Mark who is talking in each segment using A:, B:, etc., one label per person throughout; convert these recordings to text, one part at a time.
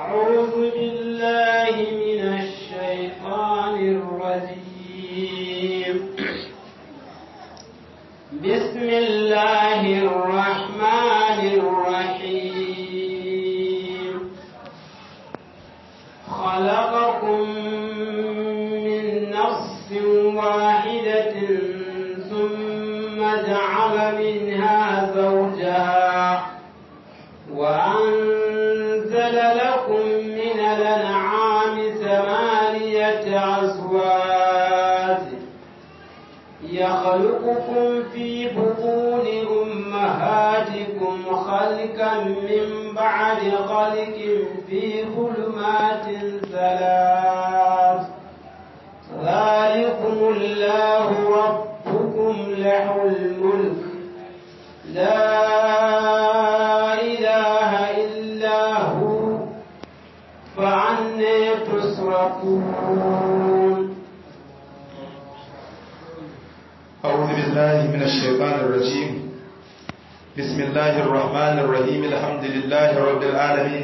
A: أعوذ بالله من الشيطان الرجيم بسم الله الرحمن الرحيم خلقكم من نفس واحدة ثم جعل منها زوجها وأنزل لكم من الأنعام ثمانية أزواج يخلقكم في بطون أمهاتكم خلقا من بعد خلق في ظلمات ثلاث ذلكم الله ربكم له الملك لا إله إلا هو فعني تصرفون
B: أعوذ بالله من الشيطان الرجيم بسم الله الرحمن الرحيم الحمد لله رب العالمين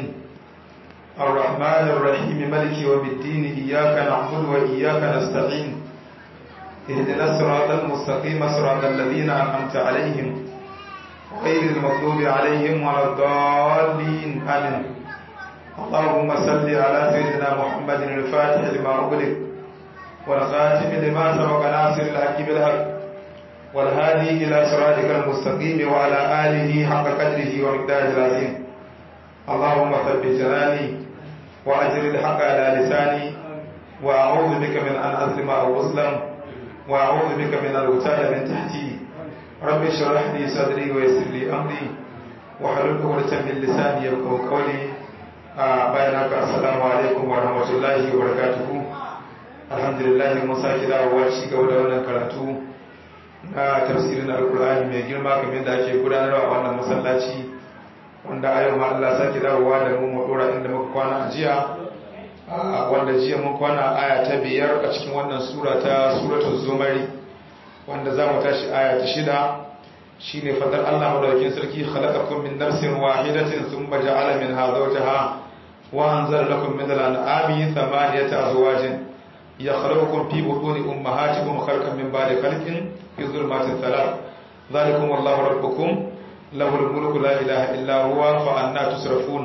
B: الرحمن الرحيم ملك يوم الدين إياك نعبد وإياك نستعين اهدنا الصراط المستقيم صراط الذين أنعمت عليهم غير المغضوب عليهم ولا الضالين آمين اللهم صل على سيدنا محمد الفاتح لما أغلق والخاتم لما سبق ناصر الحق بالحق والهادي إلى صراطك المستقيم وعلى آله حق قدره ومقداره العظيم اللهم ثبت جناني وأجر الحق على لساني وأعوذ بك من أن أظلم أو أظلم وأعوذ بك من الغتال من تحتي رب اشرح لي صدري ويسر لي أمري وحلل عقدة من لساني يفقهوا قولي بينك السلام عليكم ورحمة الله وبركاته alhamdulillah mun sake dawowa ci gaba da wannan karatu na tafsirin alkur'ani mai girma kamar da ake gudanarwa a wannan masallaci wanda a yau ma Allah sake dawowa da mu mu dora inda muka kwana a jiya wanda jiya mun kwana aya ta biyar a cikin wannan sura ta suratul zumari wanda za mu tashi aya ta shida shine fadar Allah madaukakin sarki khalaqakum min nafsin wahidatin thumma ja'ala minha zawjaha wa anzala lakum min al-an'ami thamaniyata azwajin يخلقكم في بطون أمهاتكم خلقا من بعد خلق في ظلمات ثلاث ذلكم الله ربكم له الملك لا إله إلا هو فأنا تصرفون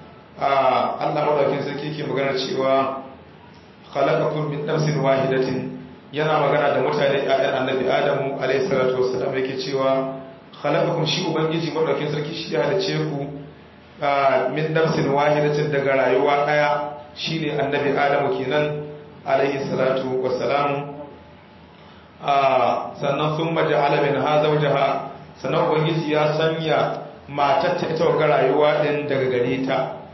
B: Allah madaukin sarki ke magana cewa khalaqakum min nafsin wahidatin yana magana da mutane ƴaƴan annabi Adamu alayhi salatu wassalam yake cewa khalaqakum shi ubangiji madaukin sarki shi ya halice ku min nafsin wahidatin daga rayuwa daya shine annabi Adamu kenan alaihi salatu wassalamu sannan sun maji alamin ha zaujaha sannan ubangiji ya sanya matar ta ita ga rayuwa din daga gare ta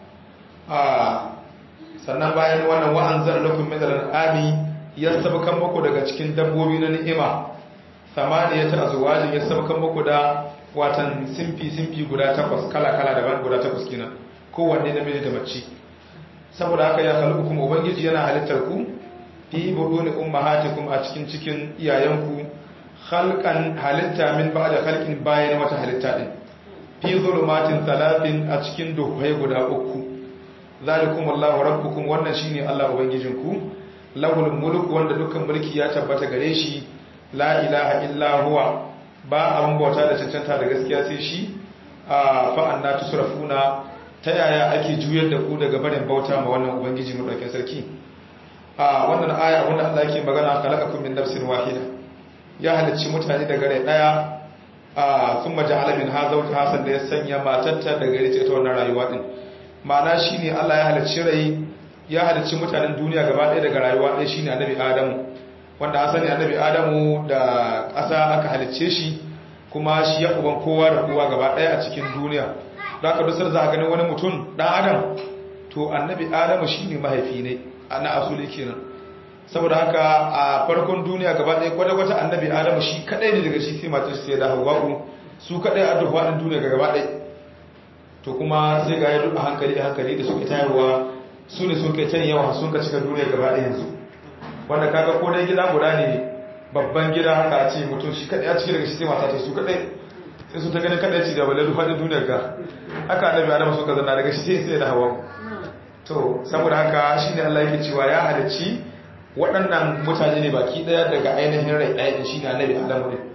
B: sannan bayan wannan wa'an zan lakum min al'ami ya sabakan muku daga cikin dabbobi na ni'ima samaniya ta azwajin ya sabakan muku da watan simfi simfi guda takwas kala kala daban guda takwas kenan kowanne namiji da mace saboda haka ya kalli kuma ubangiji yana halittar ku fi buduni ummahatikum a cikin cikin iyayenku khalqan halitta min ba'da khalqin bayan wata halitta din fi zulumatin talatin a cikin duhai guda uku zalikum Allahu rabbukum wannan shine Allah ubangijinku lahul mulku wanda dukkan mulki ya tabbata gare shi la ilaha illa huwa ba abun bauta da cancanta da gaskiya sai shi fa anna tusrafuna ta yaya ake juyar da ku daga barin bauta ma wannan ubangiji mu dauke sarki a wannan aya abinda Allah yake magana khalaqakum min nafsin wahida ya halicci mutane daga rai daya a thumma ja'ala min hadha hasan da ya sanya matarta daga rai ta wannan rayuwa din ma'ana shine Allah ya halicci rai ya halicci mutanen duniya gaba ɗaya daga rayuwa ɗaya shine annabi Adamu wanda an sani annabi Adamu da ƙasa aka halicce shi kuma shi ya uban kowa da kowa gaba ɗaya a cikin duniya da aka dusar za a ganin wani mutum ɗan adam to annabi Adamu shine mahaifi ne na asuli kenan saboda haka a farkon duniya gaba ɗaya kwata-kwata annabi adamu shi kaɗai ne daga shi sai matar sai da hawa'u su kaɗai a duk faɗin duniya gaba ɗaya to kuma sai ga yadda a hankali a hankali da suka tayarwa su ne sun kai can yawa sun ka cika duniya gaba ɗaya yanzu wanda kaga ko dai gida guda ne babban gida haka a ce mutum shi kaɗai a ciki daga shi sai mata su kaɗai sai su ta ganin kaɗai ci da balle duk faɗin duniyar ga haka annabi adamu suka zanna daga shi sai sai da hawa'u to saboda haka shine Allah yake cewa ya halicci waɗannan mutane ne baki ɗaya daga ainihin rai ɗaya din shine annabi Adamu ne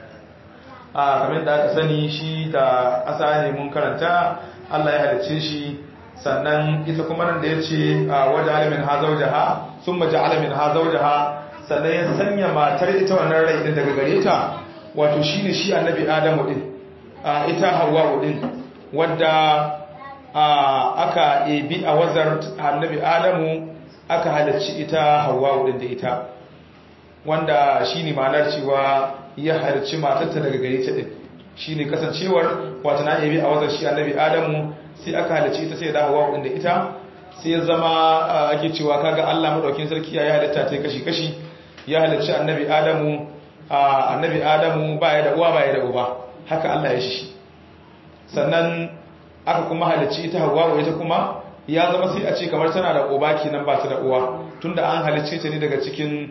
B: a kamar da aka sani shi da asa ne mun karanta Allah ya halicce shi sannan ita kuma nan da ya ce waje alamin ha zaujaha sun maji alamin ha zaujaha sannan ya sanya matar ita wannan rai din daga gare ta wato shi ne shi annabi adamu din ita hawa din wadda aka ebi a wazar annabi adamu aka halarci ita hawa din da ita wanda shi ne ma'anar cewa ya halarci matarta daga gare ta din shi ne kasancewar wata na ebi a wazar shi annabi adamu sai aka halarci ita sai da hawa din da ita sai ya zama ake cewa kaga Allah madaukin sarki ya halitta ta kashi kashi ya halarci annabi adamu annabi adamu baya da uwa baya da uba haka Allah ya shi sannan aka kuma halarci ita hawa ita kuma ya zama sai a ce kamar tana da uba kenan ba ta da uwa tunda an halarce ta ne daga cikin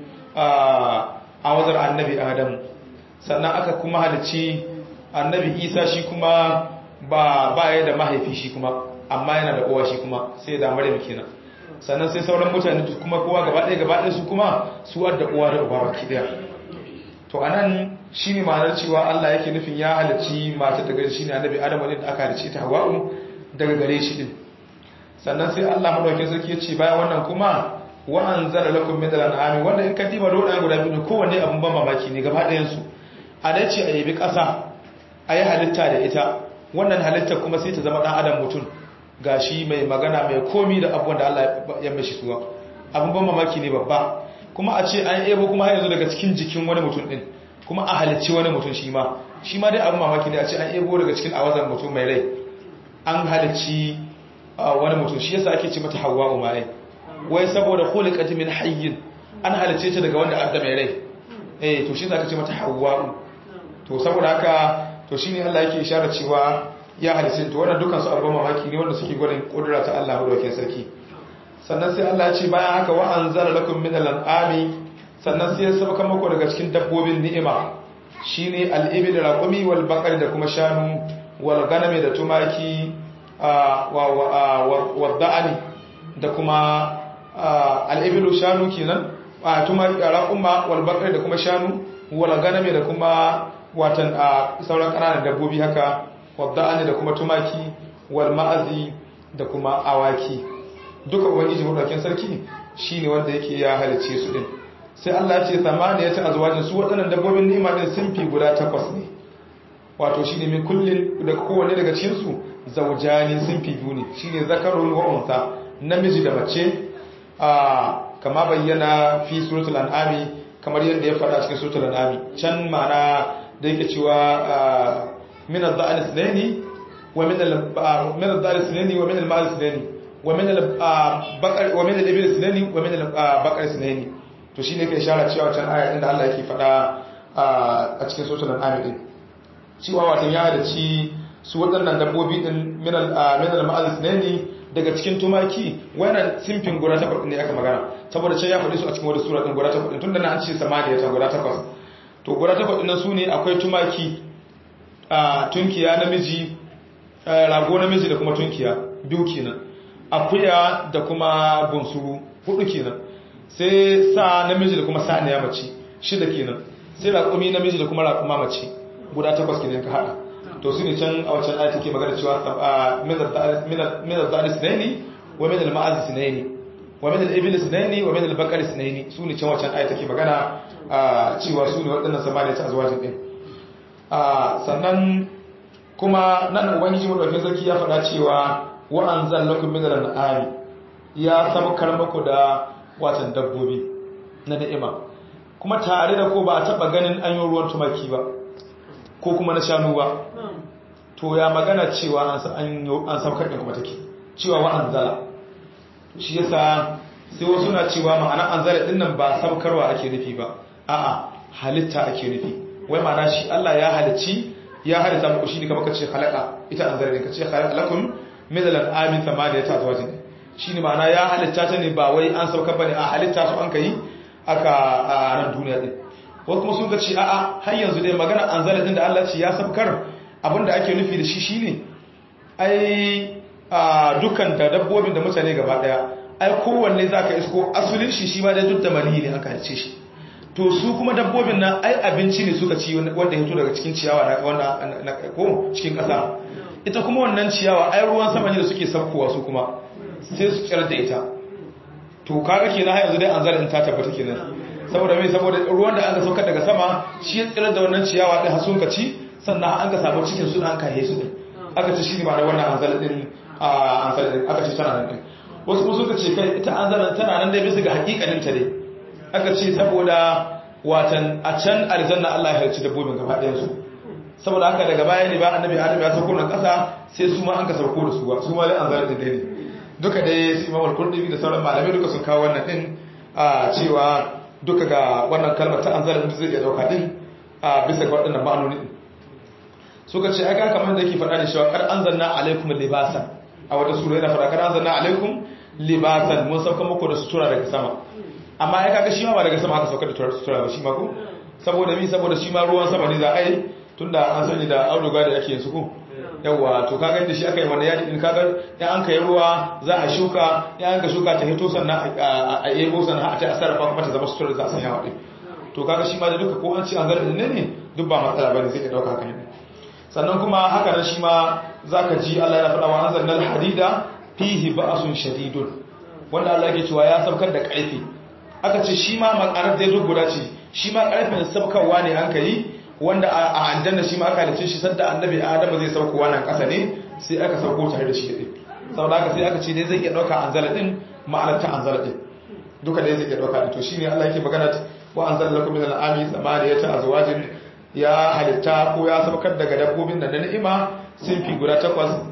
B: awazar annabi adamu sannan aka kuma halarci annabi isa shi kuma ba baya da mahaifi shi kuma amma yana da uwa shi kuma sai da maryam kenan sannan sai sauran mutane kuma kowa gaba ɗaya gaba ɗaya su kuma su da uwa da uba baki ɗaya to anan shine ma'anar cewa Allah yake nufin ya halarci mata daga shi ne annabi Adam ne da aka halarci ta Hawwa'u daga gare shi din sannan sai Allah madaukakin sarki ya ce bayan wannan kuma wa anzala lakum min al-an'ami wanda in ka diba roda guda biyu kowanne abun ban mamaki ne gaba ɗayan su a dace a yabi ƙasa a yi halitta da ita wannan halitta kuma sai ta zama ɗan adam mutum gashi mai magana mai komi da abubuwan da Allah ya mashi suwa abin ban mamaki ne babba kuma a ce an ebo kuma har yanzu daga cikin jikin wani mutum din kuma a halicci wani mutum shi ma shi ma dai abin mamaki ne a ce an ebo daga cikin awazan mutum mai rai an halicci wani mutum shi yasa ake ce mata hawwa umarai wai saboda khuliqat min hayyin an halicce ta daga wanda adda mai rai eh to shi yasa ake ce mata hawwa to saboda haka to shine Allah yake isharar cewa ya halitta to wannan dukansu abubuwan mamaki ne wanda suke gwadin kudura ta Allah madaukakin sarki sannan sai Allah ya ce bayan haka wa anzala lakum min al-an'ami sannan sai ya sabaka muku daga cikin dabbobin ni'ima shine al-ibil raqumi wal baqari da kuma shanu wal ganami da tumaki wa wa da'ani da kuma al-ibil shanu kenan tumaki raquma wal baqari da kuma shanu wal ganami da kuma watan sauran ƙananan dabbobi haka wadda'ani da kuma tumaki wal ma'azi da kuma awaki duka ubangiji madaukakin sarki shine wanda yake ya halice su din sai Allah ya ce samaniya ta azwajin su waɗannan dabbobin ni'ima din sun fi guda takwas ne wato shine min kullin da kowanne daga cikin su zawjani sun fi biyu ne shine zakarun wa unsa namiji da mace a kama bayyana fi suratul an'ami kamar yadda ya faɗa cikin suratul an'ami can ma'ana da yake cewa من الضأن اثنين ومن من الضأن اثنين ومن المال اثنين ومن البقر ومن الإبل اثنين ومن البقر اثنين to shine yake ishara cewa can aya inda Allah yake faɗa a cikin suratul an'am din cewa wato ya da ci su waɗannan dabbobi din min al min al ma'az ne daga cikin tumaki wannan simfin guda takwas ne aka magana saboda can ya faɗi su a cikin wani sura din guda takwas tun da na an ce samaniya ta guda takwas to guda takwas din su ne akwai tumaki tunkiya namiji rago namiji da kuma tunkiya biyu kenan akuya da kuma bunsuru hudu kenan sai sa namiji da kuma saniya mace shida kenan sai raƙumi namiji da kuma raƙuma mace guda takwas kenan ka haɗa to su ne can a wancan ayat take magana cewa min al-dhari sinaini wa min al-ma'az sinaini wa min al-ibil sinaini wa min al-baqari sinaini su ne can wancan ayat take magana cewa su ne waɗannan samaniya ta azwajin din sannan kuma nan ubangiji madaukakin sarki ya faɗa cewa wa anzal lakum min al-an'ami ya sabkar muku da watan dabbobi na ni'ima kuma tare da ko ba a taba ganin an yi ruwan tumaki ba ko kuma na shanu ba to ya magana cewa an an saukar din kuma take cewa wa anzala shi yasa sai wasu na cewa ma'ana anzala din nan ba saukarwa ake nufi ba a'a halitta ake nufi wai ma'ana shi Allah ya halicci ya halitta muku shi ne kamar kace khalaqa ita anzala ne kace khalaqa lakum min al-an'ami thamaniyata azwajin shi ne ma'ana ya halitta ta ne ba wai an saukar bane a halitta su an kai aka a ran duniya din wasu kuma sun ga ce a'a har yanzu dai magana anzala din da Allah ce ya saukar abinda ake nufi da shi shine ai a dukkan da dabbobin da mutane gaba daya ai kowanne zaka isko asulin shi shi ma da duk da mali ne aka halice shi to su kuma dabbobin nan ai abinci ne suka ci wanda ya fito daga cikin ciyawa na wanda ko cikin kasa ita kuma wannan ciyawa ai ruwan sama ne da suke saukowa su kuma sai su tsirar da ita to kaga kenan har yanzu dai an zalin ta tabbata kenan saboda mai saboda ruwan da aka saukar daga sama shi ya tsirar da wannan ciyawa din har sun ka ci sannan an ka samu cikin su an kahe su din aka ci shi ne ba da wannan anzal din anzal din aka ci tana nan din wasu kuma suka ce kai ita anzalan tana nan dai bisa ga hakikanin ta dai aka ce saboda watan a can aljanna Allah ya harci dabbobin gaba ɗayan su saboda haka daga baya ne ba annabi adam ya sauko nan ƙasa sai su ma an ka sauko da su ba su ma dai anzal din dai ne duka dai su imam al-qurtubi da sauran malamai duka sun kawo wannan din a cewa duka ga wannan kalmar ta anzal din zai iya dauka din a bisa ga waɗannan ma'anoni din suka ce aka kamar da yake faɗa da cewa kar anzalna alaikum libasan a wata sura yana faɗa kar anzalna alaikum libasan mun sauka muku da sutura daga sama amma ai kaga shi ma ba daga sama aka sauka da sutura ba shi ma ko saboda mi saboda shi ma ruwan sama ne za a yi tunda an sani da auduga da ake yin su ko yawa to kaga inda shi aka yi wannan yadi din kaga in an kai ruwa za a shuka in an ka shuka ta hito sannan a yebo sannan a ta sarrafa kuma ta zama sutura da za a sanya wa to kaga shi ma da duka ko an ci an zarra ne ne duk ba matsala bane sai ka dauka kan sannan kuma haka nan shi ma zaka ji Allah ya faɗa wa anzalnal hadida fihi ba'sun shadidun wanda Allah yake cewa ya saukar da ƙarfi aka ce shi ma makarar da duk guda ce shi ma ƙarfin sabkarwa ne an kai wanda a aljanna shi ma aka halice shi sadda annabi Adamu zai saukowa nan ƙasa ne sai aka sauko tare da shi din saboda haka sai aka ce dai zai iya dauka anzala din ma'anar ta anzala din duka dai zai iya dauka din to shine Allah yake magana wa anzala lakum min al-ami samaniyata azwajin ya halitta ko ya saukar daga dabbobin da na ni'ima sun fi guda takwas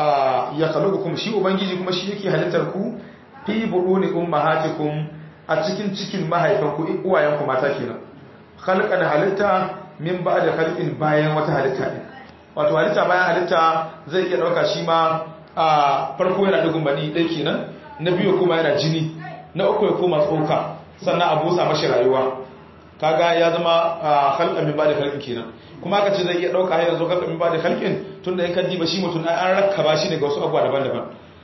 B: ya kalubukum shi ubangiji kuma shi yake halittar ku fi buduni ummahatikum a cikin cikin mahaifanku uwayenku mata kenan khalqan halitta min ba'da khalqin bayan wata halitta din wato halitta bayan halitta zai iya dauka shi ma a farko yana dugun bani dai kenan na biyu kuma yana jini na uku ya koma tsoka sannan a busa mashi rayuwa kaga ya zama khalqan min ba'da khalqin kenan kuma aka ce zai iya dauka har yanzu khalqan min ba'da khalqin tunda in ka diba shi mutum an rakkaba shi ne ga wasu abubuwa daban-daban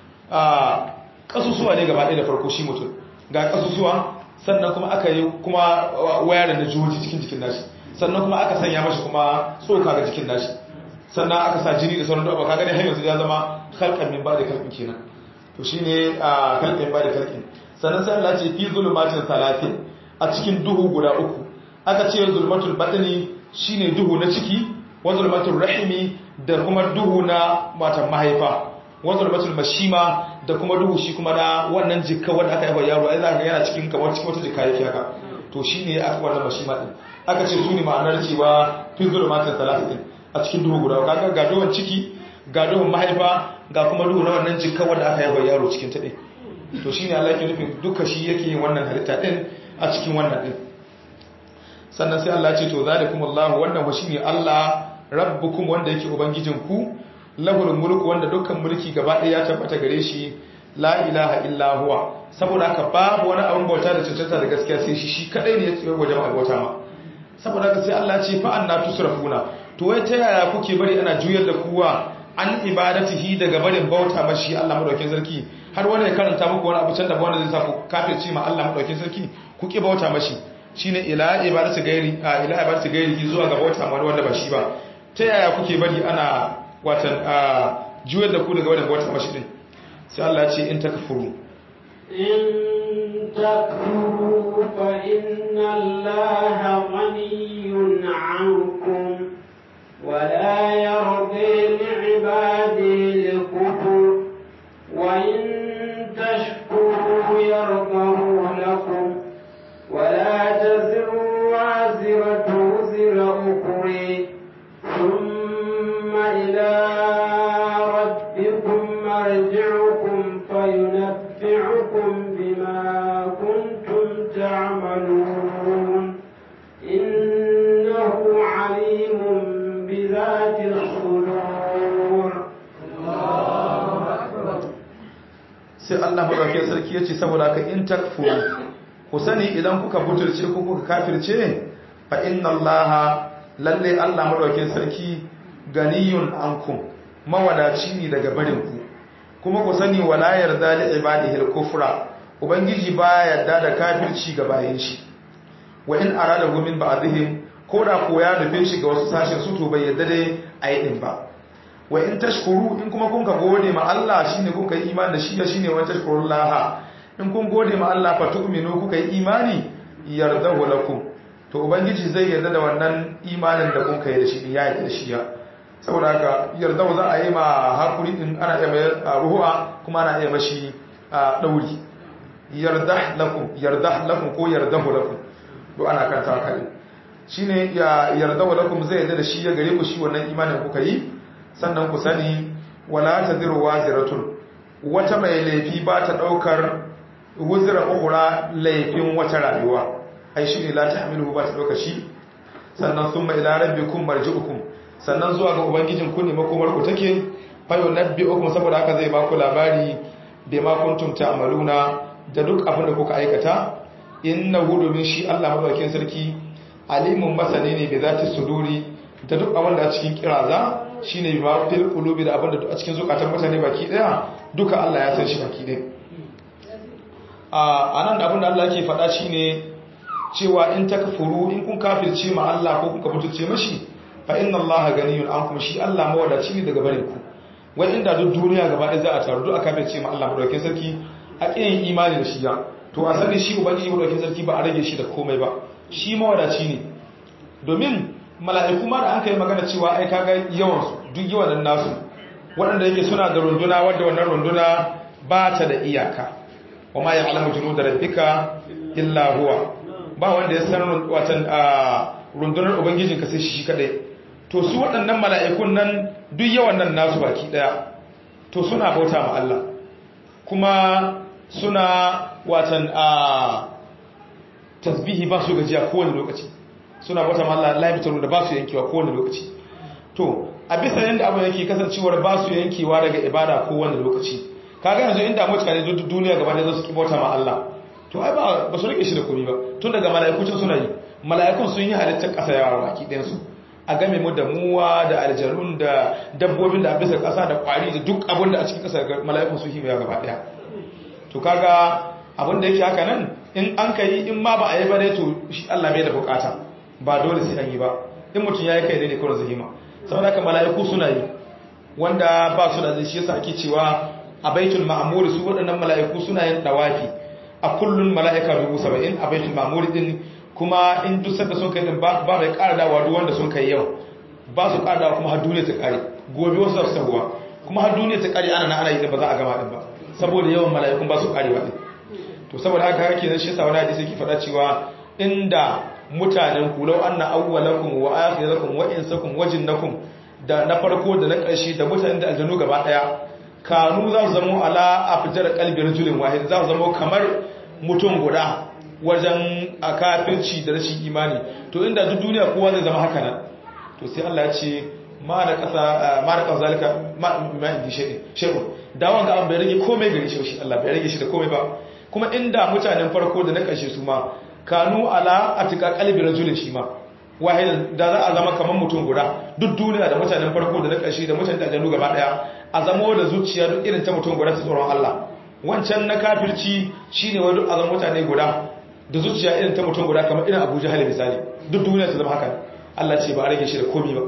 B: a kasusuwa ne gaba ɗaya da farko shi mutum ga kasusuwa sannan kuma aka yi kuma wayar da jihohi cikin jikin nashi sannan kuma aka sanya mashi kuma tsoka ga jikin nashi sannan aka sa jini da sauran dabba kaga ne har yanzu ya zama khalqan min ba'da khalqin kenan to shine a khalqan min ba'da khalqin sannan sai Allah ce fi zulumatin salatin a cikin duhu guda uku aka ce zulmatul batni shine duhu na ciki wa zulmatul rahimi da kuma duhu na matan mahaifa wa zulmatul mashima da kuma duhu shi kuma na wannan jikka wanda aka yi yaro ai zaka yana cikin kamar cikin wata jikka yake haka to shine aka wannan mashima din aka ce su ne ma'anar cewa fi zulmatin salatin a cikin duhu guda kaga ga duhun ciki ga duhun mahaifa ga kuma duhu na wannan jikka wanda aka yi yaro cikin ta din to shine Allah yake nufin duka shi yake yin wannan halitta din a cikin wannan din sannan sai Allah ce to zalikumullahu wannan wa shine Allah rabbukum wanda yake ubangijinku lahul mulku wanda dukkan mulki gaba ɗaya ya tabbata gare shi la ilaha illa huwa saboda haka babu wani abin bauta da cancanta da gaskiya sai shi shi kadai ne ya tsaye wajen bauta ma saboda haka sai Allah ce fa anna tusrafuna to wai ta yaya kuke bari ana juyar da kuwa an ibadatihi daga barin bauta mashi Allah madaukakin sarki har wani ya karanta muku wani abu can da wanda zai sa ku kafirci ma Allah madaukakin sarki ku ki bauta mashi shine ila ibadatu gairi a ila ibadatu gairi zuwa ga bauta ma wanda ba shi ba ta yaya kuke bari ana watan juyar da ku daga barin bauta mashi din sai Allah ya ce in takfuru
A: إن تكفروا فإن الله غني عنكم ولا يرضي لعباده الكفر وإن تشكروا يرضه لكم ولا تزر وازرة وزر أخرى ثم إلى ربكم مرجعكم فينبئكم بما كنتم تعملون إنه عليم بذات الصدور
B: sai Allah madaukakin sarki yace saboda ka in takfuru ku sani idan kuka butulce ko kuka kafirce fa inna Allah lalle Allah madaukakin sarki ganiyun ankum mawadaci ne daga barin ku kuma ku sani wala yarda li ibadihi al-kufra ubangiji baya yarda da kafirci ga bayin shi wa in arada hu min ba'dihim ko da ko ya nufe shi ga wasu sashen su to bai yarda dai ayi din ba wa in tashkuru in kuma kun ka gode ma Allah shine kun kai imani da shi shine wa tashkurullah in kun gode ma Allah fa tu'minu kuka yi imani yardahu lakum to ubangiji zai yarda da wannan imanin da kun kai da shi ya yarda da shi ya saboda haka yarda za a yi ma hakuri din ana iya mai ruhu'a kuma ana iya mashi dauri yarda lakum yarda lakum ko yardahu lakum to ana kanta kai shine ya yarda lakum zai yarda da shi ya gare ku shi wannan imanin kuka yi sannan ku sani wala tadiru waziratun wata mai laifi ba ta daukar wuzira ukhra laifin wata rayuwa ai shine la tahmilu ba ta dauka shi sannan thumma ila rabbikum marji'ukum sannan zuwa ga ubangijin ku ne makomar ku take fa yunabbi'ukum saboda haka zai ba ku labari da ma kuntum ta'maluna da duk abin da kuka aikata innahu domin shi Allah madaukakin sarki alimun masani ne bi zati suduri da duk abin da a cikin kiraza shine bi ma fil qulubi da abin da a cikin zukatan mutane baki daya duka Allah ya san shi baki daya a nan abin da Allah ke faɗa shine cewa in takfuru in kun kafirce ma Allah ko kun kafirce mashi fa inna allaha ganiyun ankum shi Allah mawadaci ne daga barin ku wai inda duk duniya gaba ɗaya za a taru duk aka bace ma Allah madaukakin sarki a kiyin imani da shi ya to a sani shi ubangiji madaukakin sarki ba a rage shi da komai ba shi mawadaci ne domin mala'iku ma da an kai magana cewa ai kaga yawan su duk yawan nan nasu waɗanda yake suna da runduna wadda wannan runduna ba ta da iyaka wa ma ya'lamu junuda rabbika illa huwa ba wanda ya san watan rundunar ubangijinka sai shi kadai to su waɗannan mala'ikun nan duk yawan nan nasu baki ɗaya to suna bauta ma Allah kuma suna watan a tasbihi ba su gajiya kowane lokaci suna bauta ma Allah laifitaru da ba su yankewa kowane lokaci to a bisa yadda abu yake kasancewar ba su yankewa daga ibada kowane lokaci kaga yanzu inda mutane duk duniya gaba da su ki bauta ma Allah to ai ba ba su rike shi da komai ba tun daga mala'ikucin suna yi mala'ikun sun yi halittar ƙasa yawa baki ɗayansu a game mu da muwa da aljanun da dabbobin da bisa ƙasa da ƙwari da duk abin da a cikin ƙasa mala'ikun sun himaya gaba ɗaya to kaga abin da yake haka nan in an ka yi in ma ba a yi ba dai to shi Allah bai da bukata ba dole sai an yi ba in mutum ya yi kai ne kawai zahima saboda haka mala'iku suna yi wanda ba su da zai shi yasa ake cewa a baitul ma'mur su waɗannan mala'iku suna yin dawafi a kullun mala'ika dubu saba'in a baitul ma'mur din kuma in duk sanda sun kai din ba bai ƙara dawa duk wanda sun kai yau ba su ƙara dawa kuma har duniya ta ƙare gobe wasu su sahuwa kuma har duniya ta ƙare ana ana yi din ba za a gama din ba saboda yawan mala'ikun ba su ƙarewa din to saboda haka haka kenan shi yasa wani hadisi yake faɗa cewa inda mutanen ku law anna awwalakum wa akhirakum wa insakum wa jinnakum da na farko da na ƙarshe da mutanen da aljanu gaba ɗaya kanu za su zama ala afjar qalbi rajulin wahid za su zama kamar mutum guda wajen a kafirci da rashin imani to inda duk duniya kowa zai zama haka nan to sai Allah ya ce ma da kasa ma da kasa zalika ma ma indi shay'in shay'un da wanga an bai rage komai gare shi shi Allah bai rage shi da komai ba kuma inda mutanen farko da na kashe su ma kanu ala atika qalbi rajulin shi ma wahid da za a zama kamar mutum guda duk duniya da mutanen farko da na kashe da mutanen da janu gaba daya a zamo da zuciya duk irin ta mutum guda ta tsoron Allah wancan na kafirci shine wani duk a zama mutane guda da zuciya irin ta mutum guda kamar irin abuja hali misali duk duniya ta zama haka Allah ce ba a rage shi da komi ba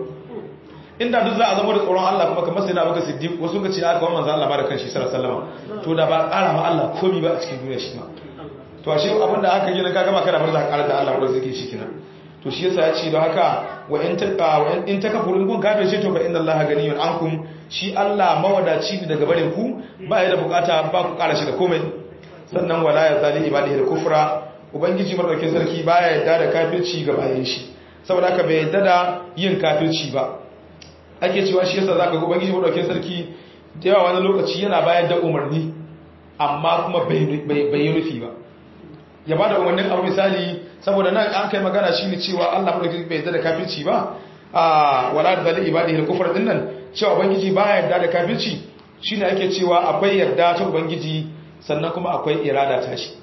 B: inda duk za a zama da tsoron Allah kuma kamar sai na baka siddiq wasu ka ce aka wa manzo Allah ma da kanshi sallallahu alaihi wasallam to da ba ƙara ma Allah komi ba a cikin duniya shi ma to ashe abin da aka yi na kaga maka da bar za ka ƙara da Allah wanda zai shi kina to shi yasa ya ce don haka wa in ta wa in ta kafurun kun kafir shi to fa inna Allah ganiyun ankum shi Allah mawadaci ne daga barin ku ba ya da bukata ba ku ƙara shi da komai sannan wala ya zali ibadihi da kufra ubangiji madaukakin sarki baya yadda da kafirci ga bayan shi saboda haka bai yadda da yin kafirci ba ake cewa shi yasa zaka ga ubangiji madaukakin sarki da yawa wani lokaci yana bayar da umarni amma kuma bai yi nufi ba ya ba da umarnin abu misali saboda nan an kai magana shi ne cewa Allah madaukakin bai yadda da kafirci ba a wala da zali ibadihi da kufra din nan cewa ubangiji baya yadda da kafirci shine ake cewa akwai yarda ta ubangiji sannan kuma akwai irada ta shi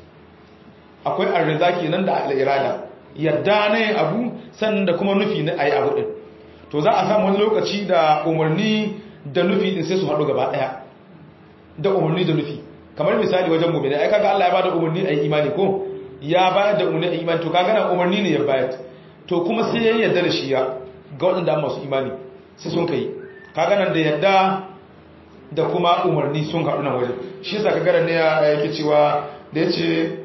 B: akwai arziza kenan da al'irada yadda na yin abu sannan da kuma nufi na ayi abu din to za a samu wani lokaci da umarni da nufi din sai su haɗu gaba ɗaya da umarni da nufi kamar misali wajen mu'mini ai kaga Allah ya bada umarni ayi imani ko ya bayar da umarni ayi imani to kaga nan umarni ne ya bayar to kuma sai ya yarda da shi ya ga waɗanda masu imani sai sun kai kaga nan da yarda da kuma umarni sun haɗu nan wajen shi yasa kaga ne yake cewa da yace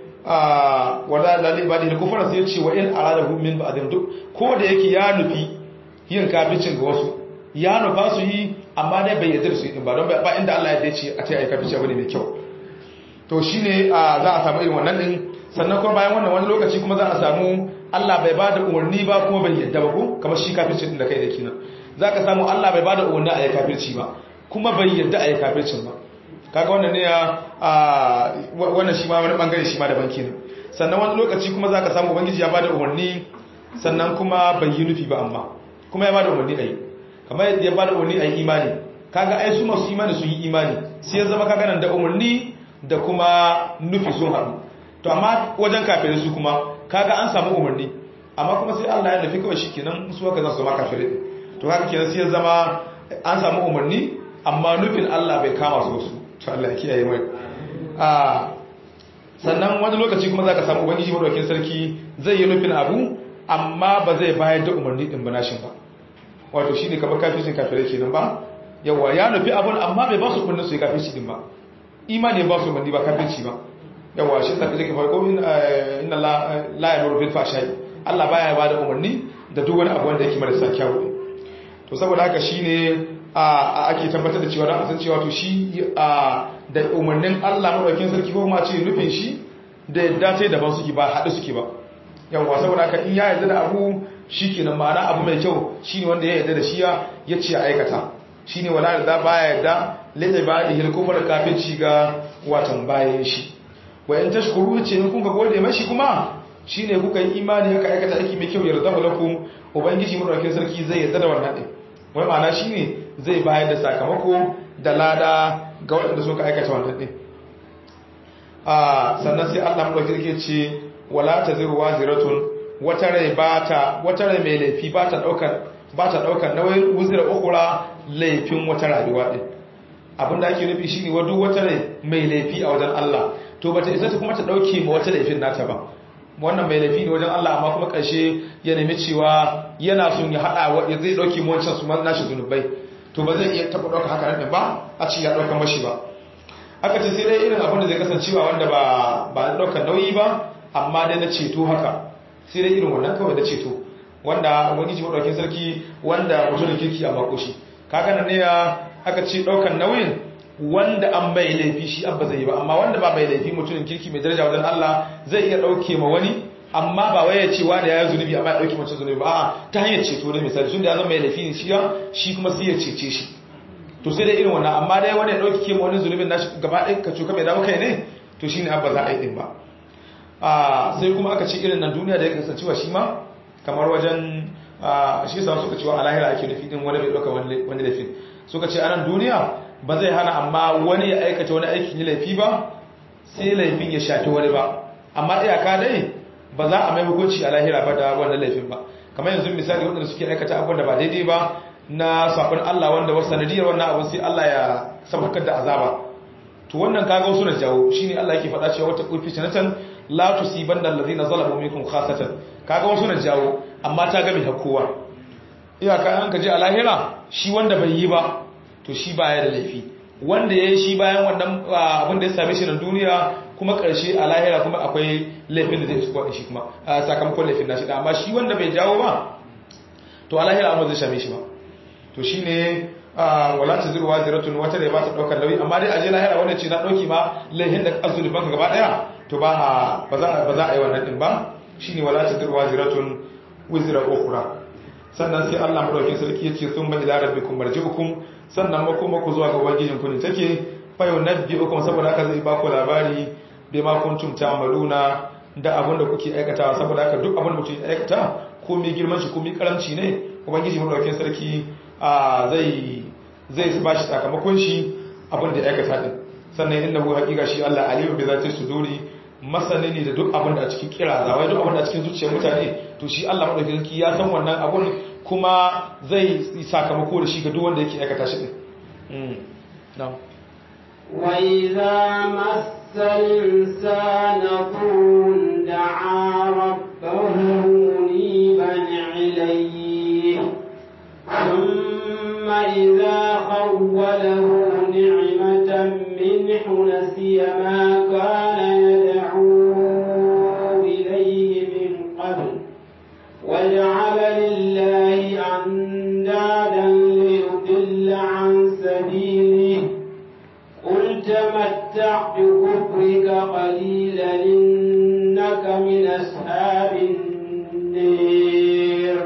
B: a wala lalli ba da kufara sai yace wa in arada hum min ba'dhum duk ko da yake ya nufi yin kafircin ga wasu ya nufa su yi amma dai bai yarda su yi ba don ba inda Allah ya dace a ce ai kafirci bane mai kyau to shine za a samu irin wannan din sannan kuma bayan wannan wani lokaci kuma za a samu Allah bai ba da umarni ba kuma bai yadda ba ko kamar shi kafircin da kai da kina za ka samu Allah bai ba da umarni a yi kafirci ba kuma bai yadda a yi kafircin ba kaga wannan ne a wannan shi ma wani bangare shi ma daban kenan sannan wani lokaci kuma za ka samu ubangiji ya ba da umarni sannan kuma bai yi nufi ba amma kuma ya ba da umarni a yi kamar yadda ya ba da umarni a yi imani kaga ai su masu imani sun yi imani sai ya zama kaga nan da umarni da kuma nufi sun haɗu to amma wajen kafirai su kuma kaga an samu umarni amma kuma sai Allah ya nufi kawai shikenan su haka za su zama kafirai to haka kenan sai ya zama an samu umarni amma nufin Allah bai kama su su to Allah ya kiyaye mai a sannan wani lokaci kuma zaka samu ubangiji madaukakin sarki zai yi nufin abu amma ba zai bayar da umarni din ba nashin ba wato shine kamar kafircin kafirai kenan ba yawa ya nufi abun amma bai ba su umarni su yi kafirci din ba imani ba su umarni ba kafirci ba yawa shi da kake farko inna la yamuru bil fahsha'i Allah baya bada umarni da duk wani abu wanda yake marasa kyau to saboda haka shine a ake tabbatar da cewa dan san cewa to shi da umarnin Allah madaukakin sarki ko kuma ce nufin shi da yadda sai daban suke ba hadu suke ba yawa saboda haka in ya yarda da abu shikenan ma'ana abu mai kyau shine wanda ya yarda da shi ya ce ya aikata shine wala da baya yarda lai ibadihi al-kufr kafirci ga watan bayan shi wa in tashkuru ce in kun ga gode mashi kuma shine kuka yi imani haka aikata aiki mai kyau yarda lakum ubangiji madaukakin sarki zai yarda da wannan din wai ma'ana shine zai bayar da sakamako da lada ga waɗanda suka aikata wannan din a sannan sai Allah madaukakin sarki ce wala taziru waziratun wata rai bata wata rai mai laifi bata daukar bata daukar nauyin wuzira ukhra laifin wata rayuwa din abinda ake nufi shine wa duk wata rai mai laifi a wajen Allah to bata isa ta kuma ta dauke ma wata laifin nata ba wannan mai laifi ne wajen Allah amma kuma karshe ya nemi cewa yana son ya hada wa zai dauke mu wancan su ma nashi zunubai to ba zai iya taba dauka haka nan ba a ci ya dauka mashi ba aka ce sai dai irin abin da zai kasancewa wanda ba ba daukar nauyi ba amma dai na ceto haka sai dai irin wannan kawai da ceto wanda wani ji madaukin sarki wanda mutum da kirki a makoshi kaga nan ne ya aka ce daukan nauyin wanda an bai laifi shi abba zai yi ba amma wanda ba bai laifi mutumin kirki mai daraja wajen Allah zai iya dauke ma wani amma ba wai ya ce wanda ya zunubi amma ya dauke mutum zunubi ba a'a ta hanyar ceto ne misali tun da ya zama mai laifi ne shi shi kuma sai ya cece shi to sai dai irin wannan amma dai wanda ya dauke ma wani zunubin nashi gaba ɗaya ka cuka mai dawo kai ne to shine abba za a yi din ba a sai kuma aka ce irin nan duniya da ya kasancewa shi ma kamar wajen shi yasa suka cewa a lahira ake nufi din wani bai dauka wani laifin suka ce a nan duniya ba zai hana amma wani ya aikata wani aikin yi laifi ba sai laifin ya shafi wani ba amma iyaka dai ba za a mai hukunci a lahira ba da wannan laifin ba kamar yanzu misali waɗanda suke aikata abubuwan da ba daidai ba na sabon Allah wanda wasu sanadiyar wannan abin sai Allah ya sabakar da azaba to wannan kaga wasu na jawo shine Allah yake faɗa cewa wata kulfi sanatan la tusibanna allazina zalamu minkum khasatan kaga wasu na jawo amma ta ga mai hakowa iyaka an ka je a lahira shi wanda bai yi ba to shi baya da laifi wanda ya yi shi bayan wannan abin da ya same shi na duniya kuma ƙarshe a lahira kuma akwai laifin da zai su kwaɗin shi kuma sakamakon laifin na shi da amma shi wanda bai jawo ba to a lahira amma zai same shi ba to shi ne wala ta zirwa ziratun wata da ba ta ɗaukar lauyi amma dai a je lahira wanda ce na ɗauki ma laifin da azuli banka gaba ɗaya to ba ba za a yi wannan ɗin ba shi ne wala ta zirwa ziratun wizira ukura sannan sai Allah madaukakin sarki ya ce sun ba ila rabbikum marji'ukum sannan makoma ku zuwa ga ubangijin ku ne take fa yunabbi'ukum saboda haka zai ba ku labari bai ma kuntum ta'maluna da abin da kuke aikatawa saboda haka duk abin da mutum ya aikata ko mai girman shi ko mai karamci ne ubangiji madaukakin sarki zai zai ba shi sakamakon shi abin da ya aikata din sannan innahu haqiqa shi Allah aliyu bi zati suduri masani ne da duk abin da a cikin kira zawai duk abin da a cikin zuciyar mutane to shi Allah madaukakin sarki ya san wannan abun kuma zai sakamako da shi ga duk wanda yake aikata shi din na'am
A: وإذا مس الإنسان ضر دعا ربه منيبا إليه ثم إذا خوله نعمة منه نسي ما كان يدعو إليه من قبل وجعل لله أندادا ليضل عن سبيله قل تمتع بكفرك قليلا إنك من أصحاب النير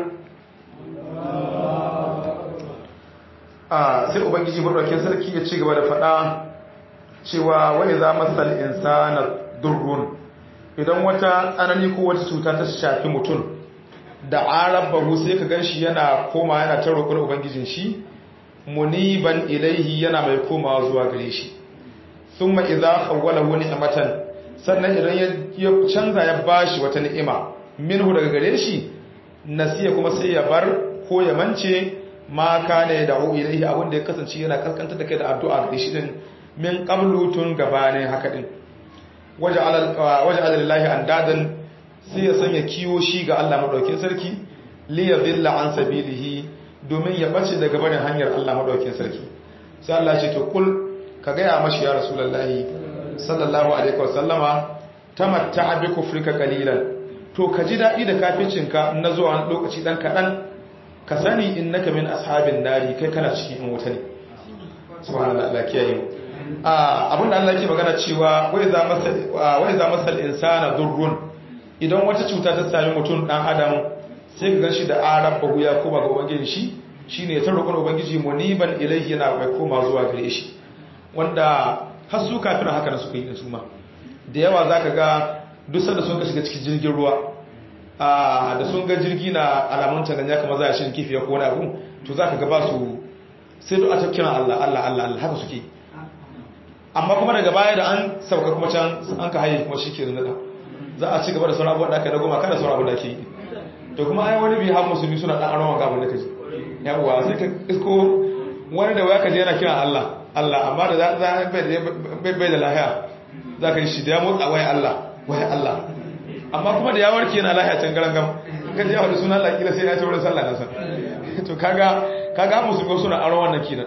B: a sai ubangiji madaukakin sarki ya ci gaba da faɗa cewa wani za masal insana durrun idan wata tsanani ko wata cuta ta shafi mutum da arabahu sai ka ganshi yana koma yana ta roƙon ubangijin shi muniban ilaihi yana mai komawa zuwa gare shi thumma idza khawwalahu ni'matan sannan idan ya canza ya bashi wata ni'ima minhu daga gare shi nasiya kuma sai ya bar ko ya mance ma kana ya da'u ilaihi abinda ya kasance yana kaskanta da kai da addu'a da shi din min qablu tun gabanin haka din waje ala lillahi andadan sai ya sanya kiwo shi ga Allah madaukin sarki li yadilla an sabilihi domin ya bace daga barin hanyar Allah madaukin sarki sai Allah ce to kul ka ga ya mashi ya rasulullahi sallallahu alaihi wasallama tamatta bi kufrika qalilan to ka ji dadi da kaficinka na zuwa lokaci dan kadan ka sani innaka min ashabin nari kai kana cikin in wuta ne subhanallahi Allah kiyaye mu abinda Allah yake magana cewa wai za masal wai za masal insana durrun idan wata cuta ta sami mutum dan adam sai ka ganshi da arabbahu ya koma ga ubangiji shi shine ta roƙon ubangiji muniban ilayhi yana mai koma zuwa gare shi wanda har su kafin haka na suka yi da su ma da yawa zaka ga duk sanda sun ka shiga cikin jirgin ruwa da sun ga jirgi na alamun tanganya kamar za a shi kifi ya ko wani abu to zaka ga ba su sai da ata kira Allah Allah Allah Allah haka suke amma kuma daga baya da an sauka kuma can an ka haye kuma shike da za a ci gaba da sauran abubuwan da aka na goma kada sauran abubuwan da ke yi to kuma ai wani bi har musulmi suna dan arawan gaban da kaji yawa sai ka isko wani da waya kaje yana kira Allah Allah amma da za bai bai da lahiya za ka yi shi da ya motsa waya Allah waya Allah amma kuma da ya warke yana lahiya can garan gam kan ji da sunan Allah kila sai ya ci wurin sallah nan san to kaga kaga musulmi suna arawan nan kinan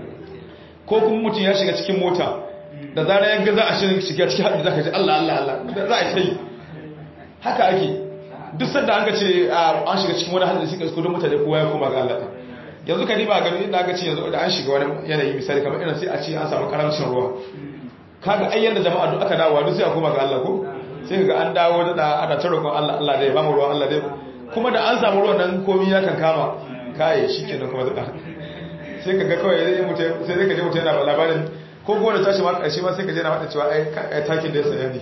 B: ko kuma mutum ya shiga cikin mota da zara ya ga za a shirin shiga cikin haɗu za ka ji Allah Allah Allah za a yi haka ake duk sanda an ka ce an shiga cikin wani hadari suka isko don mutane kowa ya koma ga Allah yanzu ka riba gani inda aka ce yanzu da an shiga wani yanayi misali kamar irin sai a ce an samu karamcin ruwa kaga ai yanda jama'a duk aka dawo duk sai a koma ga Allah ko sai ga an dawo da ana ta roƙon Allah Allah dai ba mu ruwan Allah dai kuma da an samu ruwan nan komai ya kan kama kai shikenan kuma da sai ka ga kawai sai mutum sai ka je mutum yana labarin ko gona tashi ma ƙarshe ma sai ka je na faɗa cewa ai takin da ya saya ne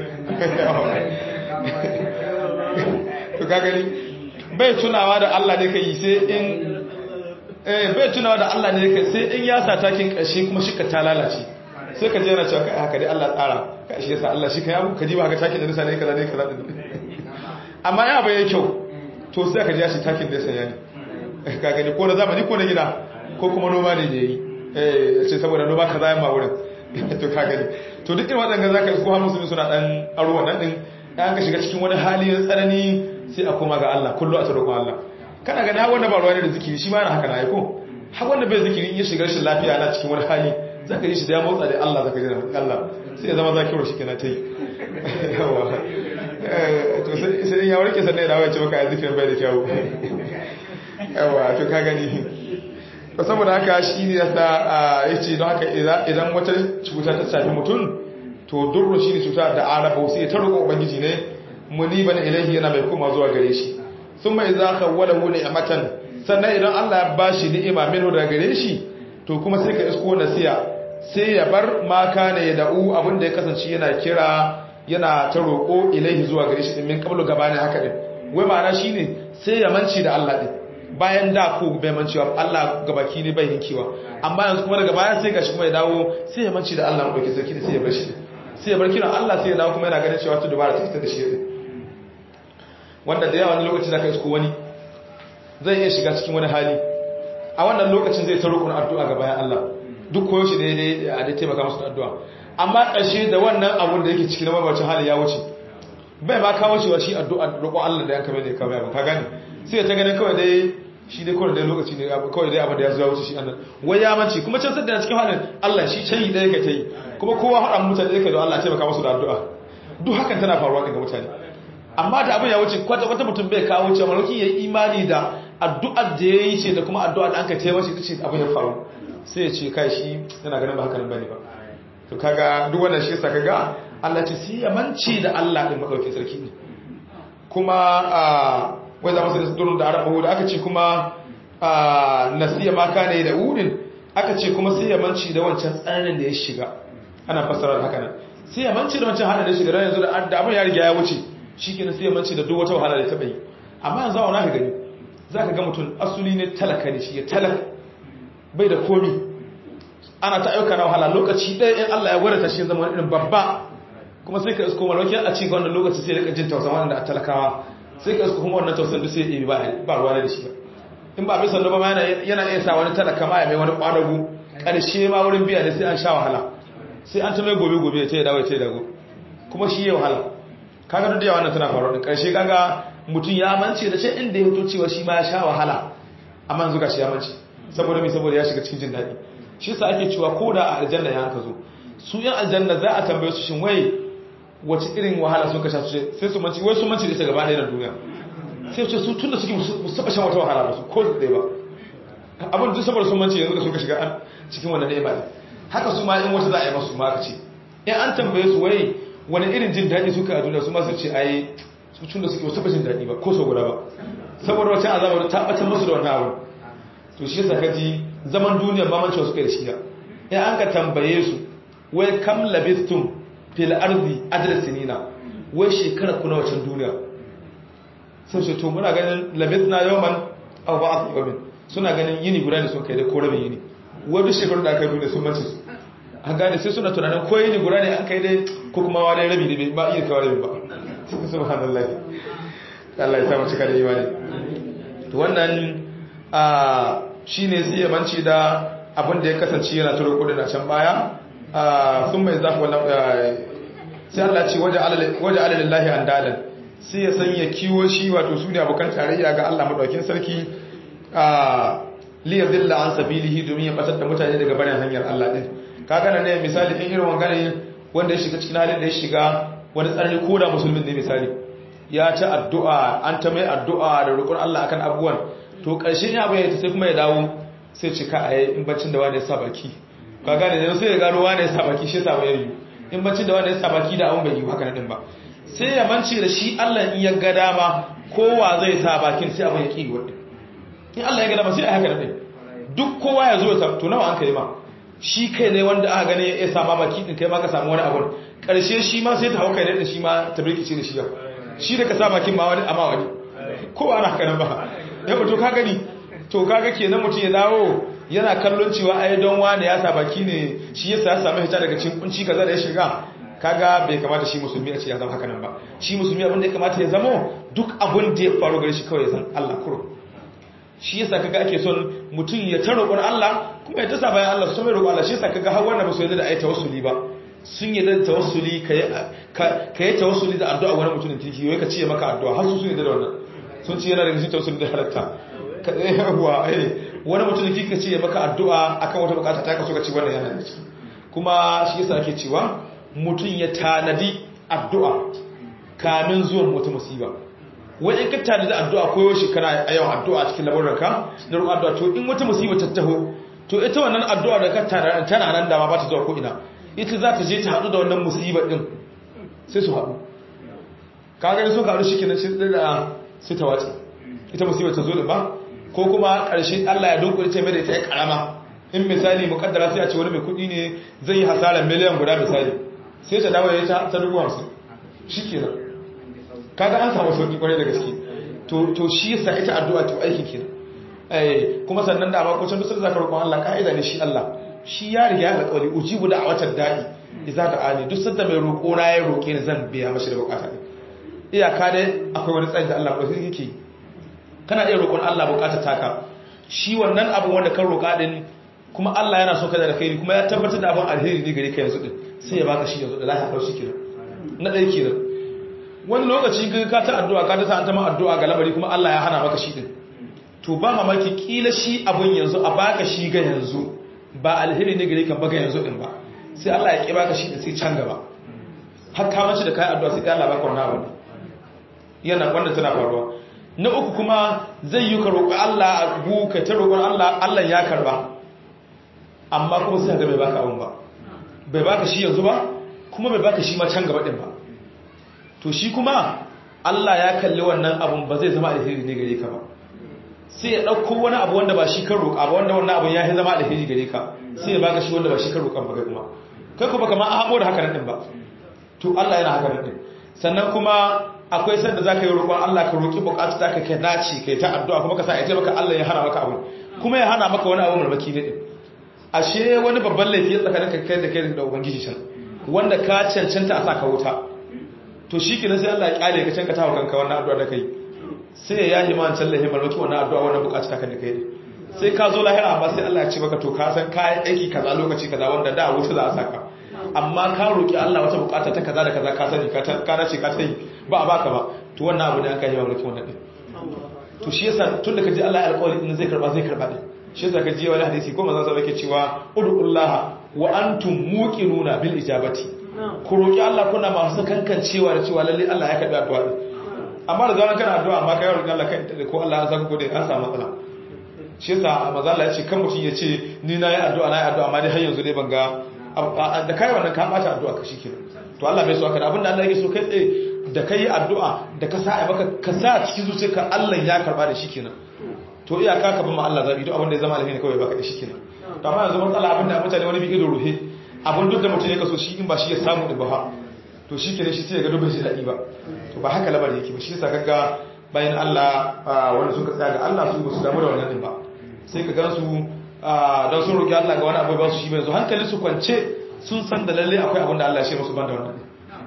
B: to ka gani bai tunawa da Allah ne ka yi sai in eh bai tunawa da Allah ne ka sai in ya sa takin ƙarshe kuma shi ka ta lalace sai ka je na cewa kai haka dai Allah tsara kai shi yasa Allah shi ka yabu ka ji ba haka takin da nisa ne kaza ne kaza amma ya bai kyau to sai ka ji shi takin da ya saya ne ka gani ko na zamani ko na gida ko kuma noma ne ne yi eh ce saboda noma kaza yamma wurin to ka gani to duk irin waɗanda zaka ko har musulmi suna dan aro wannan din dan ka shiga cikin wani hali na tsanani sai a koma ga Allah kullu a tsarkon Allah kana gani har wanda ba ruwa ne da zikiri shi ma yana haka na ko har wanda bai zikiri in ya shiga rashin lafiya na cikin wani hali zaka yi shi da ya motsa da Allah zaka ji Allah sai ya zama zakiru shi kenan tai yawa to sai ya warke sannan ya dawo ya ce maka ya zikirin bai da kyau yawa to ka gani to saboda haka shi ne yasa yace don haka idan wata cuta ta shafi mutum to durru shi ne cuta da arabu sai ta roƙo ubangiji ne muniban ilahi yana mai koma zuwa gare shi thumma idza khawwalahu ni'matan sannan idan Allah ya bashi ni'ima minhu daga gare shi to kuma sai ka isko nasiya sai ya bar ma kana ya da'u abinda ya kasance yana kira yana ta roƙo ilahi zuwa gare shi min qablu gabanin haka din wai ma'ana shine sai ya manci da Allah din bayan da ko bai mancewa Allah gabaki ne bai hinkiwa amma yanzu kuma daga baya sai gashi kuma ya dawo sai ya manci da Allah mu dauke sarki sai ya bar shi sai ya bar kira Allah sai ya dawo kuma yana ganin cewa to dubara ta ita da shi wanda da yawa wani lokaci zaka isko wani zai iya shiga cikin wani hali a wannan lokacin zai ta roƙon addu'a ga bayan Allah duk koyo shi daidai a da taimaka musu da addu'a amma ƙarshe da wannan abun da yake ciki na mabacin hali ya wuce bai ma kawo cewa shi addu'a roƙon Allah da yanka mai da kawai ba ka gane sai ta ganin kawai dai shi dai kawai dai lokaci ne kawai dai abin da ya zuwa wuce shi annan wai ya manci kuma can sadda cikin halin Allah shi can yi ɗaya ka ta yi kuma kowa haɗa mutane ɗaya ka da Allah taimaka musu da addu'a duk hakan tana faruwa ga mutane amma da abin ya wuce kwata wata mutum bai kawo cewa malauki ya yi imani da addu'ar da ya yi ce da kuma addu'ar da an ka taimaka ita ce abin ya faru sai ya ce kai shi yana ganin ba haka nan bane ba to kaga duk wannan shi yasa kaga Allah ce sai ya manci da Allah din madaukin sarki ne kuma a wai za mu sai durun da arabu da aka ce kuma a nasiya ma kana da udin aka ce kuma sai ya manci da wancan tsananin da ya shiga ana fassara haka nan sai ya manci da wancan hada da shiga yanzu da abin ya riga ya wuce shikenan sai ya manci da duk wata wahala da ta bai amma yanzu a ka gani zaka ga mutum asuli ne talaka ne shi ya talaka bai da komi ana ta aika na wahala lokaci ɗaya in Allah ya gwada ta shi zama wani irin babba kuma sai ka isko malauki a cikin wannan lokaci sai rika jin tausan wanda a talakawa sai ka isko kuma wannan tausan duk sai ya ba ba ruwa da shi ba in ba bisa ba ma yana iya sa wani talaka ma ya mai wani kwadago karshe ma wurin biya ne sai an sha wahala sai an ta mai gobe gobe ya ce ya dawo ya ce dago kuma shi ya wahala kaga duk da yawa wannan tana faruwa din karshe kaga mutum ya mance da ce inda ya fito cewa shi ma ya sha wahala amma yanzu ga shi ya mance saboda mai saboda ya shiga cikin jin daɗi shi sa ake cewa ko da a aljanna ya hanka zo su yan aljanna za a tambaye su shin wai wace irin wahala sun kasha su sai su manci wai su manci da ita gaba ɗaya na duniya sai ce su tun da suke musu taɓa shan wata wahala ba su ko su ɗaya ba abin duk saboda sun manci yanzu da suka shiga cikin wannan ɗaya ba ne haka su ma in wata za a yi masu ma aka ce in an tambaye su wai wani irin jin daɗi suka a duniya su ma sun ce ai su tun da suke wasu taɓa jin daɗi ba ko sau guda ba saboda wata azabar ta ɓatar musu da wannan abin to shi yasa kaji zaman duniya mamancewa suka da shiga ya an ka tambaye su wai kam labistum fil ardi adad sinina wai shekara kuna wacan duniya sai ce to muna ganin labisna yawman aw ba'd yawmin suna ganin yini guda ne sun kai da ko rabin yini wani shekaru da aka yi duniya sun mace su an gane sai suna tunanin ko yini guda ne an kai dai ko kuma wani rabi ne ba iya kawo rabi ba subhanallah Allah ya sa mu cika da imani to wannan a shi ne sai yamanci da abin da ya kasance yana turo kudin a can baya sun mai zafi wannan sai Allah ce waje alalillahi an dadan sai ya sanya kiwo shi wato su ne abokan tarayya ga Allah maɗaukin sarki liyar dilla an sabilihi domin ya batar da mutane daga barin hanyar Allah ɗin ka gana ne misali in irin wangane wanda ya shiga cikin halin da ya shiga wani tsanani ko da musulmin ne misali ya ci addu'a an ta mai addu'a da roƙon Allah akan abubuwan to ƙarshen ya bayyana sai kuma ya dawo sai cika a yi in baccin da wani ya sa baki ka gane ne sai ya gano wani ya sa baki shi sa bayar yi in baccin da wani ya sa baki da abun bai yi haka nan ba sai ya mance da shi Allah in ya ga dama kowa zai sa bakin sai abin ya ki wadda in Allah ya ga dama sai a haka nan duk kowa ya zo ya sa to nawa an kai ma shi kai ne wanda aka gane ya sa ma baki din kai ma ka samu wani abun ƙarshe shi ma sai ta hau kai ne shi ma ta birkice da shi yau shi da ka sa bakin ma wani amma wani kowa ana haka nan ba yau to ka gani to kaga kenan mutum ya dawo yana kallon cewa ai don wani ya sa baki ne shi yasa ya samu hita daga cikin kunci kaza da ya shiga kaga bai kamata shi musulmi a ce ya zama haka nan ba shi musulmi abin da ya kamata ya zamo duk abin da ya faru gare shi kawai ya san Allah kuro shi yasa kaga ake son mutum ya ta roƙon Allah kuma ya ta sa bayan Allah su mai roƙon Allah shi yasa kaga har wannan ba su yarda da ayi tawassuli ba sun yarda da tawassuli ka yi tawassuli da addu'a wani mutumin kirki wai ka ce maka addu'a har su sun yarda da wannan sun ce yana daga cikin tawassuli da halatta ka yawa eh wani mutumin kirki ka ce maka addu'a akan wata bukata ta kaso ka ci wannan yana da ciki kuma shi yasa ake cewa mutum ya tanadi addu'a kamin zuwan wata musiba wai in ka tanadi addu'a koyo shi kana a yawan addu'a cikin labarinka na roƙon addu'a to in wata musiba ta taho to ita wannan addu'a da ka tana nan dama ba ta zuwa ko ina ita za ta je ta haɗu da wannan musibar ɗin sai su haɗu kaga sun haɗu shi kenan shi da sai ta wace ita musibar ta zo da ba ko kuma ƙarshe Allah ya dunkule ce mai da ita ya karama in misali mukaddara sai a ce wani mai kuɗi ne zai yi hasarar miliyan guda misali sai ta dawo ya ta dubu hamsin shi kenan kaga an samu sauƙi kwarai da gaske to shi yasa ita addu'a to aikin kenan kuma sannan da ba ko can dusar zaka roƙon Allah ka'ida ne shi Allah shi ya riga ya alƙawari ujibu da a watan da'i idza da ani duk sanda mai roƙo na ya roƙe ni zan biya mashi da bukata ne iyaka dai akwai wani tsayi da Allah ko sai yake kana iya roƙon Allah bukata taka shi wannan abu wanda kan roƙa din kuma Allah yana so ka da kai kuma ya tabbatar da abin alheri ne gare ka yanzu din sai ya baka shi yanzu da lafiya dauki kenan na ɗaya kenan wani lokaci ka ta addu'a ka ta sa an ta ma addu'a ga lamari kuma Allah ya hana maka shi din to ba mamaki kila shi abun yanzu a baka shi ga yanzu ba alheri ne gare ka ba ga yanzu din ba sai Allah ya ki baka shi din sai can gaba har ka mace da kai addu'a sai Allah baka wannan abu yana wannan tana faruwa na uku kuma zai yi ka roƙi Allah a buka ta roƙon Allah Allah ya karba amma kuma sai ga bai baka abun ba bai baka shi yanzu ba kuma bai baka shi ma can gaba din ba to shi kuma Allah ya kalli wannan abun ba zai zama alheri ne gare ka ba sai ya ɗauko wani abu wanda ba shi kan roƙa ba wanda wannan abun ya yi zama alheri gare ka sai ya baka shi wanda ba shi kan roƙan ba kai kuma kai kuma kama a haɓo da haka nan ba to Allah yana haka nan sannan kuma akwai sanda za ka yi roƙon Allah ka roƙi buƙatu za ka kai naci kai ta addu'a kuma ka sa ya ce maka Allah ya hana maka abu kuma ya hana maka wani abu marmaki ne ashe wani babban laifi ya tsakanin kai da kai da ubangiji can wanda ka cancanta a sa ka wuta to shi kenan sai Allah ya kyale ka can ka tawo kanka wannan addu'a da kai sai ya yi man tallahi marmaki wannan addu'a wannan buƙatu ta kan da kai sai ka zo lahira amma sai Allah ya ce maka to ka san kayan aiki kaza lokaci kaza wanda da wuta za a saka amma ka roki Allah wata bukata ta kaza da kaza ka sani ka ka nace ka sai ba a baka ba to wannan abu ne an kai yawa roki wannan din to shi yasa tun da kaji Allah ya alƙawari din zai karba zai karba din shi yasa kaji wani hadisi ko manzon sa yake cewa ud'ullaha wa antum muqinuna bil ijabati ku roki Allah kuna masu kankancewa da cewa lalle Allah ya karbi addu'a din amma da zaman kana addu'a amma kai roki Allah kai ko Allah ya saka ko dai an samu matsala shi yasa manzon Allah ya ce kan mutun ya ce ni na yi addu'a na yi addu'a amma dai har yanzu dai ban ga da kai wannan ka bata addu'a ka shikenan to Allah bai so aka abinda Allah yake so kai tsaye da kai addu'a da ka sa baka ka sa cikin zuciyarka Allah ya karba da shikenan to iyaka ka bin ma Allah zabi duk abinda ya zama alheri kawai baka da shikenan to amma yanzu matsala abinda mutane wani bi ido ruhe abin duk da mutum ya kaso shi in ba shi ya samu da ba to shikenan shi sai ya ga dubin shi dadi ba to ba haka lamari yake ba shi yasa kaga bayan Allah wanda suka tsaya ga Allah su ba su damu da wannan din ba sai ka gansu don sun roƙi Allah ga wani abu ba su shi bai zo hankali su kwance sun san da lalle akwai abin da Allah ya ce musu banda wannan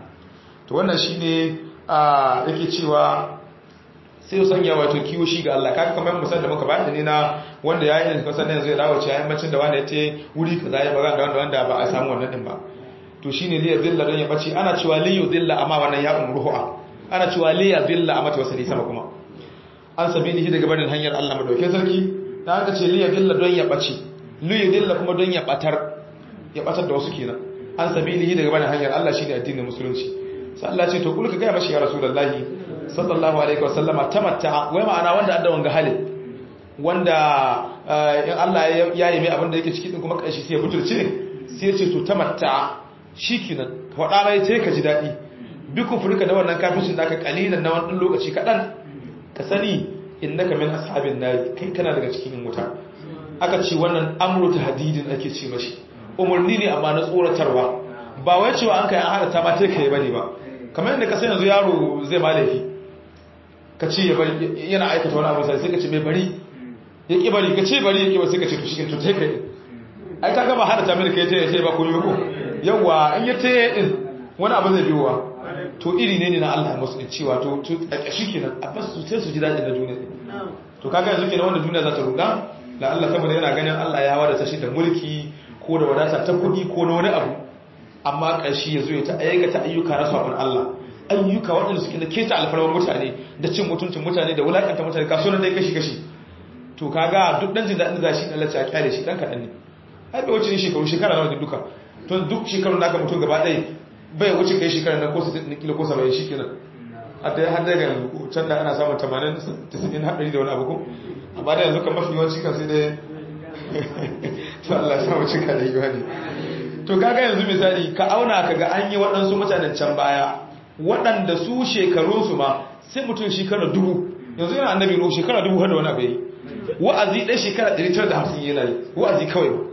B: to wannan shine yake cewa sai ya sanya wato kiwo shi ga Allah kaga kamar misal da muka bayar ne na wanda ya yi ne kasan yanzu ya dawo cewa yammacin da wanda ya ce wuri kaza ya baga da wanda wanda ba a samu wannan din ba to shine li yadilla don ya bace ana cewa li yudilla amma wannan ya umruha ana cewa li yadilla amma ta wasali sama kuma an sabili daga barin hanyar Allah madaukakin sarki da aka ce liya dilla don ya ɓace liya dilla kuma don ya ɓatar ya ɓatar da wasu kenan an sami lihi daga bane hanyar Allah shi ne addinin musulunci sai Allah ce to kulka gaya mashi ya rasulullahi sallallahu alaihi wasallama tamatta wai ma'ana wanda adda wanga halin wanda in Allah ya yi mai abin da yake ciki din kuma kashi sai ya butulce sai ya ce to tamatta shikenan faɗa mai sai ka ji daɗi bi kufurka da wannan kafircin da aka kalilan na wani lokaci kaɗan ka sani innaka min ashabin nari kai kana daga cikin wuta aka ce wannan amru tahdidin ake ce mashi umurni ne amma na tsoratarwa ba wai cewa an kai an hada ta ma tai kai bane ba kamar yadda ka san yanzu yaro zai ma laifi ka ce ya bari yana aikata wani abu sai ka ce mai bari ya ki bari ka ce bari ya ki ba sai ka ce to shi to tai kai ai ka gaba hada ta mai kai tai sai ba ko yi ko yawa in ya tai din wani abu zai biyowa to iri ne ne na Allah musu da cewa to to shi kenan a basu sai su ji daɗi na duniya to kaga yanzu kenan wanda duniya za ta ruga da Allah saboda yana ganin Allah ya wadata shi da mulki ko da wadata ta kuɗi ko na wani abu amma ƙarshe ya zo ya ta aikata ayyuka na sabon Allah ayyuka waɗanda suke da keta alfarmar mutane da cin mutuncin mutane da wulakanta mutane kasuwan dai kashi kashi to kaga duk dan jin daɗin da shi Allah ya kyale shi dan kaɗan ne ai bai wuce ne shekaru shekara nawa duka to duk shekarun da aka mutum gaba ɗaya bai wuce kai shekara na ko 60 kilo ko 70 shi kenan a ta har daga can da ana samun 80 90 haɗari da wani abu ko amma da yanzu kan mafi yawanci kan sai dai to Allah ya samu cika da yiwani to kaga yanzu misali ka auna ka ga an yi waɗansu mutanen can baya waɗanda su shekarunsu ma sai mutum shekara dubu yanzu yana annabi ruhu shekara dubu har da wani abu yi wa'azi ɗaya shekara 950 yana yi wa'azi kawai ba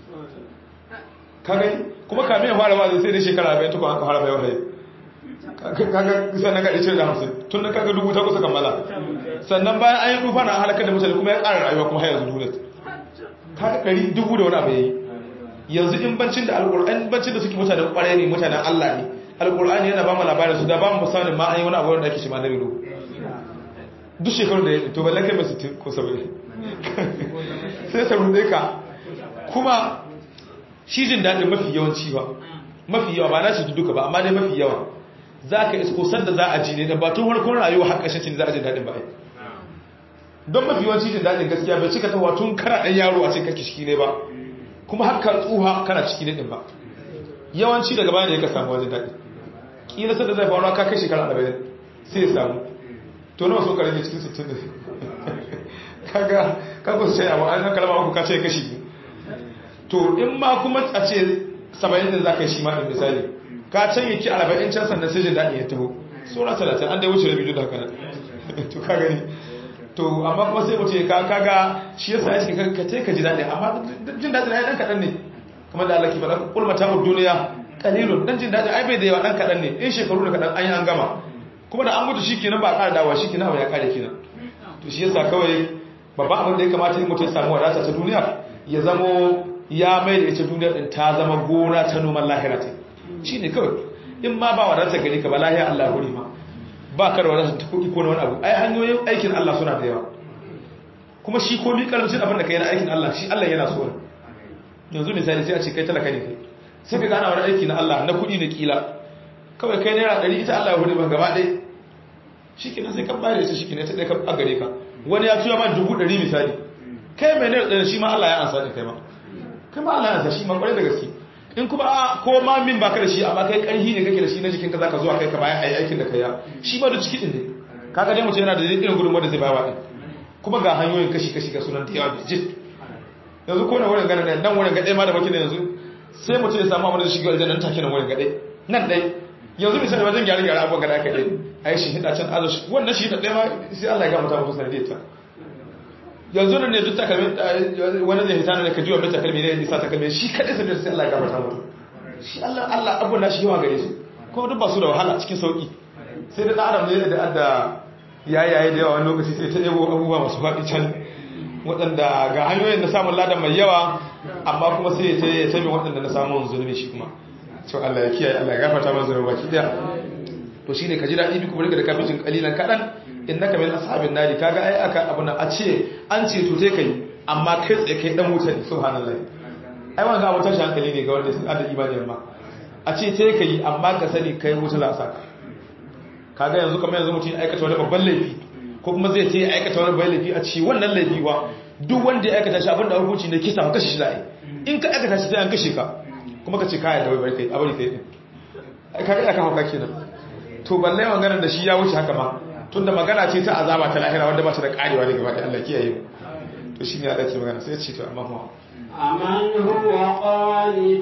B: kaga kuma kamin ya fara wa'azi sai dai shekara 40 tukun aka fara mai wahayi kaga sannan ga 950 tun da kaga dubu ta kusa kammala sannan bayan an yi dufa na halakar da mutane kuma ya ƙara rayuwa kuma har yanzu duniya kaga ɗari dubu da wani abu yayi yanzu in bancin da alƙur'ani bancin da suke mutanen ƙwarai ne mutanen Allah ne alƙur'ani yana ba mu labarin su da ba mu misalin ma an yi wani abu wanda ake shi ma na rino duk shekarun da ya to balle kai mai 60 ko 70 sai ta rude ka kuma shi jin daɗin mafi yawanci ba mafi yawa ba na shi duka ba amma dai mafi yawa za ka isko sanda za a ji ne da batun harkar rayuwa har ƙashin za a jin daɗin ba ai don mafi yawanci jin daɗin gaskiya bai cika tawa tun kana ɗan yaro a cikin ciki ne ba kuma haka tsuha kana ciki ne ɗin ba yawanci daga bayan da ya ka samu wajen daɗi ƙila sanda zai faruwa ka kai shekara arba'in sai ya samu to nawa so ka rage cikin sittin da kaga kaga sai abu an kalma uku ka ce kashi to in ma kuma a ce 70 din zaka yi shi ma din misali ka can yake 40 can sannan sai jin dadi ya taho sura 30 an dai wuce rabi da haka nan to ka gani to amma kuma sai mutum ka kaga shi yasa yake ka ka ka ji dadi amma jin dadi ai dan kadan ne kamar da Allah ke faɗa kul mata'ud dunya qalilun dan jin dadi ai bai da yawa dan kadan ne in shekaru da kadan an yi an gama kuma da an mutu shikenan ba a ƙara dawowa shikenan abu ya kare kenan to shi yasa kawai babban abin da ya kamata in mutum ya samu wadata ta duniya ya zamo ya mai da ita duniyar din ta zama gona ta noman lahira ta shi ne kawai in ma ba wadata gari ka ba lahira Allah huri ma ba ka da wadata ta kuɗi ko na wani abu ai hanyoyin aikin Allah suna da yawa kuma shi komi karancin abin da ka yi na aikin Allah shi Allah yana so yanzu misali sai a ce kai talaka ne kai sai ka gana wani aiki na Allah na kuɗi na kila kawai kai naira ɗari ita Allah ya huri ba gaba ɗaya shi kenan sai ka bayar da ita shi kenan ta ɗaya ka gare ka wani ya tuya ma dubu ɗari misali kai mai naira ɗari shi ma Allah ya ansa ne kai ma kai ma Allah ya ansa shi ma ƙwarai da gaske in kuma a ko ma min baka da shi amma kai ƙarfi ne kake da shi na jikinka zaka zuwa kai ka bayan ayi aikin da kai ya shi ma da ciki din ne kaga dai mutum yana da irin gudun wanda zai bawa din kuma ga hanyoyin kashi kashi ga sunan da yawa jit yanzu ko na wurin ganin nan nan wurin gaɗe ma da baki yanzu sai mutum ya samu abin da shi ga aljanna take nan wurin gaɗe nan dai yanzu misali wajen gyara gyara abubuwan gada aka yi a yi shi hida can azo shi wannan shi hida ɗaya ma sai Allah ya gama ta mutu sanadiyar ta yanzu nan ne duk takalmi wani zai hita ne ka ji wa mai takalmi ne ya nisa takalmi shi kaɗai sanadiyar sai Allah ya gama ta mutu shi Allah Allah abubuwan nashi yawa gare su kuma duk ba su da wahala cikin sauƙi sai da ɗan ne da adda yayaye da yawa wani lokaci sai ta yabo abubuwa masu faɗi can waɗanda ga hanyoyin na samun ladan mai yawa amma kuma sai ya tabi waɗanda na samun zunubi shi kuma to Allah ya kiyaye Allah ya gafarta mana zunubi baki daya to shine ka ji dadi bi kuma riga da kafin kalilan kadan innaka min ashabin nari kaga ai aka abu na a ce an ce to sai kai amma kai tsaye kai dan wuta ne subhanallahi ai wannan abu tashi hankali ne ga wanda sun da imani amma a ce sai kai amma ka sani kai wuta za a saka kaga yanzu kamar yanzu mutum ya aikata wani babban laifi ko kuma zai ce aikata wani babban laifi a ce wannan laifi wa duk wanda ya aikata shi abinda hukunci ne kisa ka kashe shi za'a in ka aikata shi sai an kashe ka kuma ka ce kayan da wai kai abin kai din kaga aka hauka kenan to balle maganar da shi ya wuce haka ma tunda magana ce ta azaba ta lahira wanda ba ta da karewa daga baki Allah kiyaye mu to shine ya dace magana sai ya ce to amma kuma
A: أمن هو قانت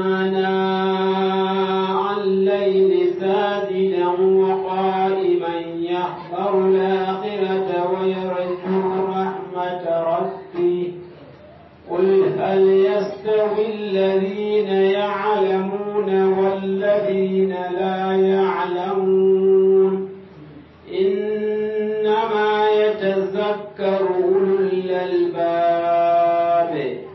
A: آناء الليل ساجدا وقائما يحذر الآخرة ويرجو رحمة ربه قل هل يستوي الذين يعلمون والذين لا يعلمون إنما يتذكر أولو الألباب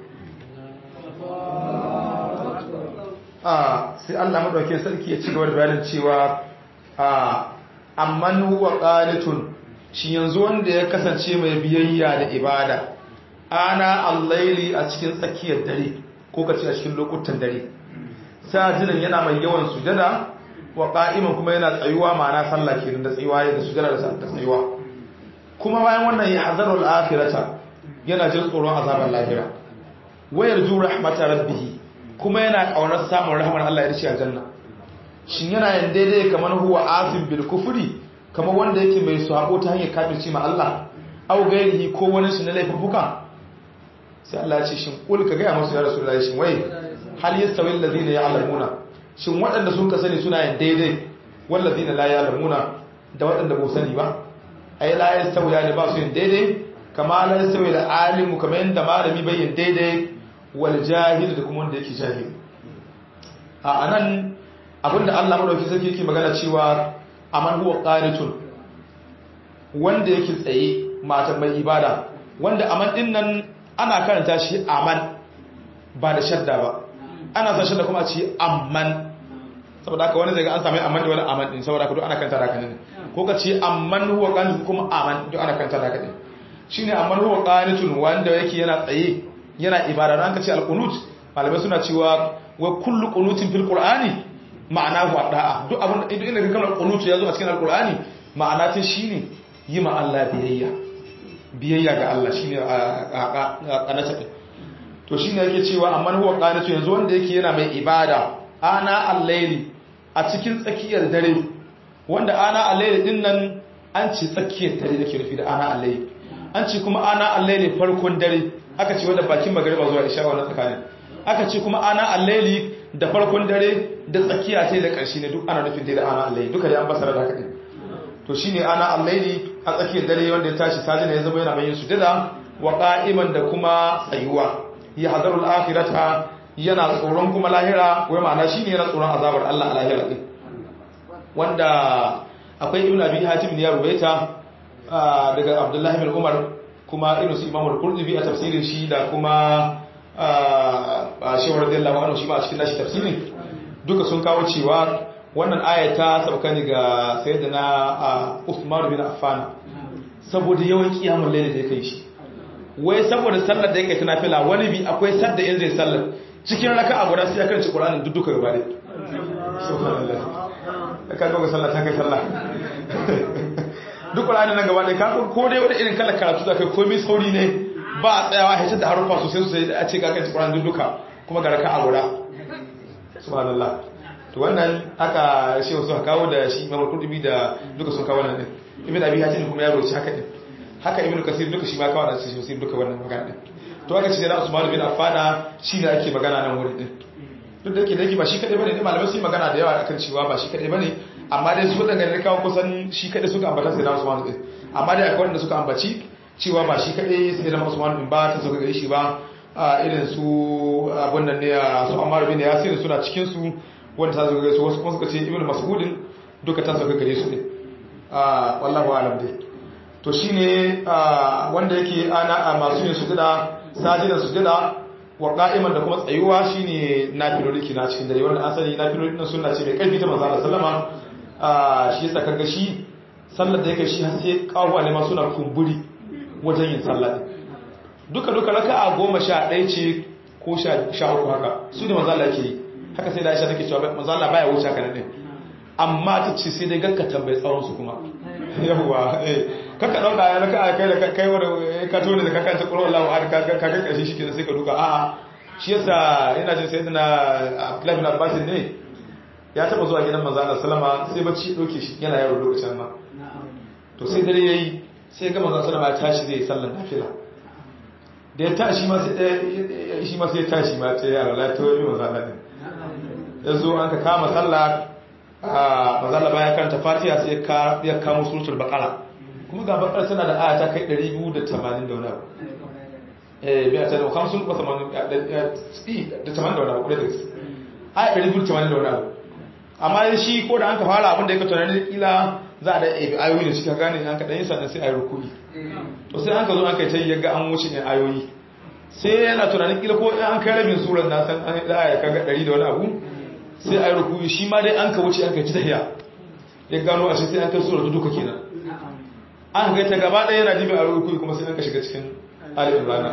B: a sai Allah madaukakin sarki ya ci gaba da bayanin cewa a amman huwa qanitun shi yanzu wanda ya kasance mai biyayya da ibada ana al-laili a cikin tsakiyar dare ko kace a cikin lokutan dare sajidan yana mai yawan sujada wa qa'iman kuma yana tsayuwa ma'ana sallah kenan da tsayuwa da sujada da tsayuwa kuma bayan wannan ya hazarul akhirata yana jin tsoron azabar lahira wayar ju rahmatar rabbih kuma yana kaunar samun rahmar Allah ya dace aljanna shin yana yin daidai kamar huwa asim bil kufri kamar wanda yake mai sabo ta hanyar kafirci ma Allah au gairihi ko wani shi na laifuka sai Allah ya ce shin kul ka ga masu ya rasulullahi shin wai hal yastawi allazina ya'lamuna shin waɗanda sun ka sani suna yin daidai wallazina la ya'lamuna da waɗanda ba sani ba ai la yastawi ya ba su yin daidai kama la yastawi da alimu kamar yanda malami bai yin daidai wal jahil da kuma wanda yake jahil a anan abinda Allah madauki sarki yake magana cewa aman huwa qanitun wanda yake tsaye mata mai ibada wanda aman din nan ana karanta shi aman ba da shadda ba ana sa shadda kuma a ce amman saboda haka wani zai ga an sami amman da wani aman din saboda haka duk ana karanta da haka ne ko ka ce amman huwa qanitun kuma aman duk ana karanta da haka ne shine amman huwa qanitun wanda yake yana tsaye yana ibada an ka ce alqunut malamai suna cewa wa kullu qunutin fil qur'ani ma'ana huwa da'a duk abin idan inda kalmar qunut ya zo a cikin alqur'ani ma'ana ta shine yi ma Allah biyayya biyayya ga Allah shine a kanata to shine yake cewa amma huwa qanatu yanzu wanda yake yana mai ibada ana al-layli a cikin tsakiyar dare wanda ana al-layli din nan an ce tsakiyar dare da ke rufi da ana al-layli an ce kuma ana al-layli farkon dare aka ce wanda bakin magariba zuwa isha wannan tsakanin aka ce kuma ana al-layli da farkon dare da tsakiya sai da ƙarshe ne duk ana nufin dai da ana al-layli duka dai an basara da haka din to shine ana al-layli a tsakiyar dare wanda ya tashi sajina ya zama yana mai yin sujada wa qa'iman da kuma tsayuwa ya hadarul akhirata yana tsoron kuma lahira wai ma'ana shine yana tsoron azabar Allah a lahira din wanda akwai ibn abi hatim ne ya rubaita daga abdullahi bin umar kuma irin su imamul qurtubi a tafsirin shi da kuma shehu radiyallahu anhu shi ma a cikin nashi tafsirin duka sun kawo cewa wannan aya ta sauka ne ga sayyidina Uthman bin Affan saboda yawan kiyamul layl da yake shi wai saboda sallar da yake tana fila wani bi akwai sadda in zai sallar cikin raka'a guda sai ya karanci Qur'anin duk duka gaba ɗaya subhanallah ka ga sallah ta kai sallah duk Qur'anin nan gaba ɗaya ka ko dai wani irin kala karatu da kai komai sauri ne ba a tsayawa hace da harufa sosai sosai a ce ka karanci Qur'anin duk duka kuma ga raka'a guda subhanallah to wannan aka shehu suka kawo da shi Imam Qurtubi da duka sun kawo nan din Ibn Abi Hatim kuma ya roci haka din haka Ibn Kasir duka shi ma kawo da shi sosai duka wannan magana din to aka ce da Usman bin Affan shi ne ake magana nan wurin din duk da yake da yake ba shi kadai bane ne malamai sun magana da yawa akan cewa ba shi kadai bane amma dai su wadanda ne kawo kusan shi kadai suka ambata sai da Usman din amma dai akwai wanda suka ambaci cewa ba shi kadai sai da Usman din ba ta sauka gare shi ba irin su abun nan ne su Ammar bin Yasir suna cikin su wanda ta sauka gare su wasu kuma suka ce Ibn Mas'udin duka ta sauka gare su ne ah wallahi alam dai to shine wanda yake ana masu yin sujada sajidan sujada wa qa'iman da kuma tsayuwa shine nafiloli kina cikin dare wanda asali nafiloli din sunna ce mai karfi ta manzo Allah sallama shi yasa kaga shi sallar da yake shi har sai kawo ne ma suna kumburi wajen yin sallah duka duka raka'a 11 ce ko 13 haka su ne manzo Allah yake yi haka sai da Aisha take cewa manzo Allah baya wuce haka ne amma ta ce sai dai ganka tambayi tsawon su kuma yawa eh kaka dauka ya raka kai da kai wanda ka tone da kaka ta qur'an Allah har ka ka ka kashi shi kenan sai ka duka a'a shi yasa ina jin sayyidina Abdullah bin Abbas ne ya taba zuwa gidan manzo Allah sallama sai bacci doke shi yana yaro lokacin nan to sai dare yayi sai ga manzo sallama ya tashi zai sallar nafila da ya tashi ma sai shi ma sai ya tashi ma ta yaro la to yi manzo Allah din yazo an ka kama sallah a manzo Allah baya karanta Fatiha sai ya kamo suratul baqara kuma ga bakar tana da aya ta kai 280 da wani abu eh bai ta da kamsun ba tamanin da da tamanin da wani abu da gaske aya 280 da wani abu amma shi ko da an ka fara abin da ya ka tunanin kila za a da ayoyi da shi ka gane an ka dan yi sannan sai ayi rukuni to sai an ka zo an kai ta yaga an wuce ne ayoyi sai yana tunanin kila ko an kai rabin surar na san an da aya kaga 100 da wani abu sai ayi rukuni shi ma dai an ka wuce an kai ta tahiya ya gano a shi sai an kai surar duka kenan an ga ta gaba ɗaya yana jibin a rukuni kuma sai an ka shiga cikin alibin rana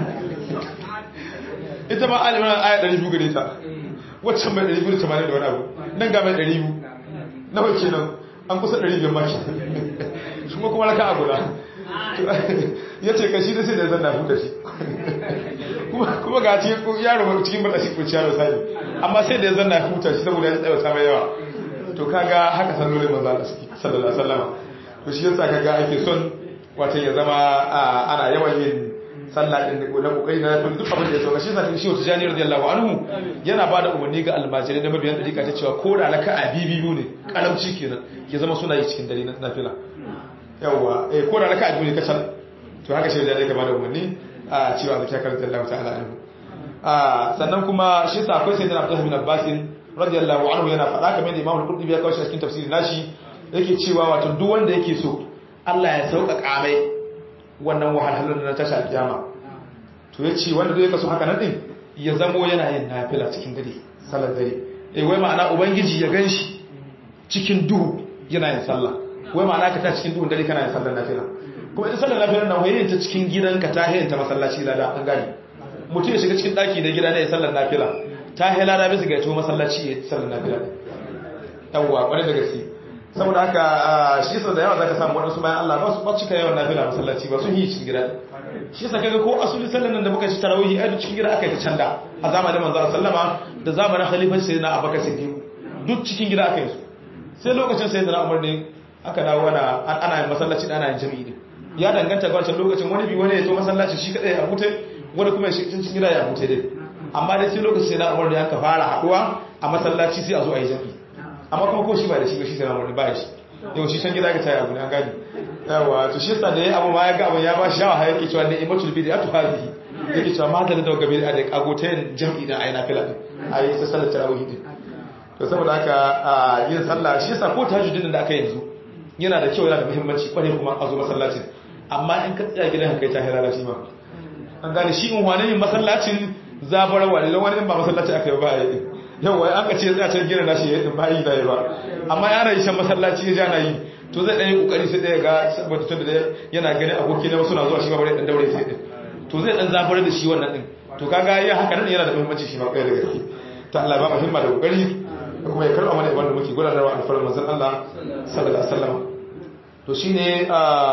B: ita ma alibin rana aya 200 gare ta waccan mai 280 da wani abu nan ga mai 200 na wacce nan an kusa 500 maki shi kuma raka a guda ya ce kashi da sai da zan na huta shi kuma ga cikin yaro cikin bata shi kurci yaro sani amma sai da ya zan na huta shi saboda ya tsaye ta mai yawa to kaga haka sallolin manzo sallallahu alaihi wasallam to shi yasa kaga ake son wato ya zama ana yawan yin sallah din na kokari na duk abin da ya sauka shi yasa shi wata jani radiyallahu anhu yana bada umarni ga almajirai da mabiyan dariƙa ta cewa ko da raka'a biyu ne karamci kenan ya zama suna yi cikin dare na nafila yawa eh ko da raka'a biyu ne kacal to haka shi da ya bada umarni a cewa zakka radiyallahu ta'ala anhu a sannan kuma shi yasa akwai sayyidina Abdullah bin Abbas radiyallahu anhu yana faɗa kamar da Imam Al-Qurtubi ya kawo shi cikin tafsirin nashi yake cewa wato duk wanda yake so Allah ya sauƙaƙa mai wannan wahalhalun na tashi alƙiyama to ya ce wanda zai kaso haka nan din ya zamo yana yin nafila cikin dare salar dare eh wai ma'ana ubangiji ya ganshi cikin duhu yana yin sallah wai ma'ana ka ta cikin duhun dare kana yin sallar nafila kuma ita sallar nafila na wai ta cikin gidanka ta hayin ta masallaci lada an gane mutum ya shiga cikin daki na gida ne ya sallar nafila ta helada bisa ga yato masallaci ya sallar nafila yawwa kwarai da gaske saboda haka shi yasa da yawa zaka samu wadansu bayan Allah ba su ba cika yawan nafila masallaci ba sun yi cikin gida shi yasa kaga ko asuli sallan nan da muka ci tarawih ai cikin gida aka yi ta canda a zamanin manzo sallama da zamanin khalifan sayyidina Abubakar Siddiq duk cikin gida aka yi su sai lokacin sayyidina Umar ne aka dawo ana ana yin masallaci da ana yin jami'i din ya danganta ga wancan lokacin wani bi wani ya to masallaci shi kadai a hute wani kuma ya shi cikin gida ya hute dai amma dai sai lokacin sayyidina Umar ne aka fara haduwa a masallaci sai a zo a yi jami'i amma kuma ko shi ba da shi ba shi sayyidina Umar ba shi yau shi san gida ka tayi abu ne an gani yawa to shi yasa da ya abu ma ya ga abun ya ba shi shawa yake cewa ne imatul bid'atu hadhihi yake cewa ma da da gabe da kago ta yin jam'i da ayi nafila din ayi ta sallar tarawih din to saboda haka yin sallah shi yasa ko tahajjudin da aka yanzu yana da kyau yana da muhimmanci kware kuma a zo masallacin amma in ka tsaya gidan kai ta halala shi ma an gane shi in wani yin masallacin zabarwa ne wani in ba masallaci aka yi ba yi yawa an ka ce tsaya can gina nashi ya yi ba yi da ba amma yana yi shan masallaci ya ja na yi to zai ɗaya ƙoƙari sai ɗaya ga saboda tun da yana gani aboki na wasu na zuwa shi ma bari ɗan daure sai ɗin to zai ɗan zabar da shi wannan ɗin to kaga yin haka nan yana da muhimmanci shi ma ƙwaya da gaske ta Allah ba muhimma da ƙoƙari da kuma ya karɓa mana ibada da muke gudanarwa alfarar manzon Allah sallallahu alaihi wasallam to shine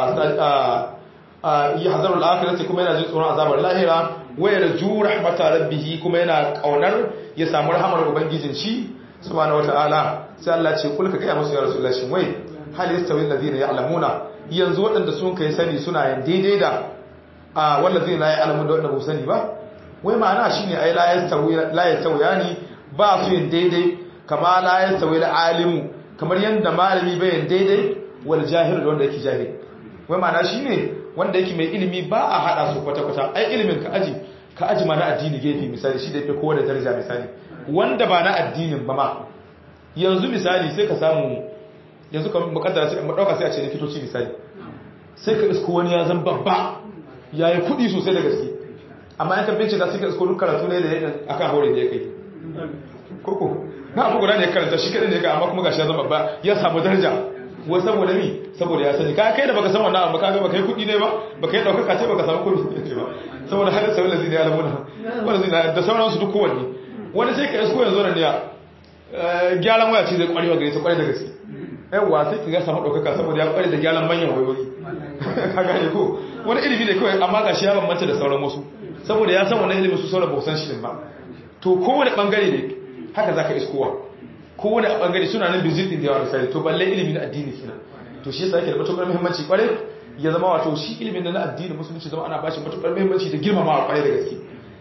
B: a yi hazarul akhirati kuma yana jin tsoron azabar lahira wayar ju rahmata rabbih kuma yana kaunar ya samu rahamar ubangijin shi subhanahu wataala sai Allah ce kulka kai musu ya rasulullahi shin wai hal yastawi alladhina ya'lamuna yanzu waɗanda sun kai sani suna yin daidai da a wallazina la ya'lamu da wanda ba sani ba wai ma'ana shine ai la yastawi la yastawi yani ba su yin daidai kama la yastawi alimu kamar yanda malami bai yin daidai wal jahil da wanda yake jahil wai ma'ana shine wanda yake mai ilimi ba a hada su kwata kwata ai ilimin ka aji ka aji ma na addini gefe misali shi da yake kowa da daraja misali wanda ba na addinin ba ma yanzu misali sai ka samu yanzu kamar mukaddara sai mu dauka sai a ce likitoci misali sai ka isko wani ya zan babba yayi kudi sosai da gaske amma yan kan bincika sai ka isko duk karatu ne da yake akan hore da yake koko na abu guda ne ya karanta shi kadai ne ka amma kuma gashi ya zama babba ya samu daraja wai saboda mi saboda ya sani ka kai da baka san wannan abu ka ga baka yi kudi ne ba baka yi daukaka ce baka samu kudi ne ba saboda hadin sabon lazina ya lamuna wanda zina da sauransu duk kowanne wani sai ka isko yanzu nan ne gyaran waya ce zai kwarewa gare ta kware da gaske yawa sai ka ga samu ɗaukaka saboda ya kware da gyaran manyan wayoyi ka gane ko wani ilimi ne kawai amma gashi ya bambanta da sauran wasu saboda ya san wannan ilimin su sauran ba san shi ba to kowane bangare ne haka zaka iskowa kowane bangare suna nan bizit din da yawa misali to balle ilimi na addini kina to shi yasa yake da matukar muhimmanci kware ya zama wato shi ilimin na addini musulunci zama ana bashi matukar muhimmanci da girmamawa kware da gaske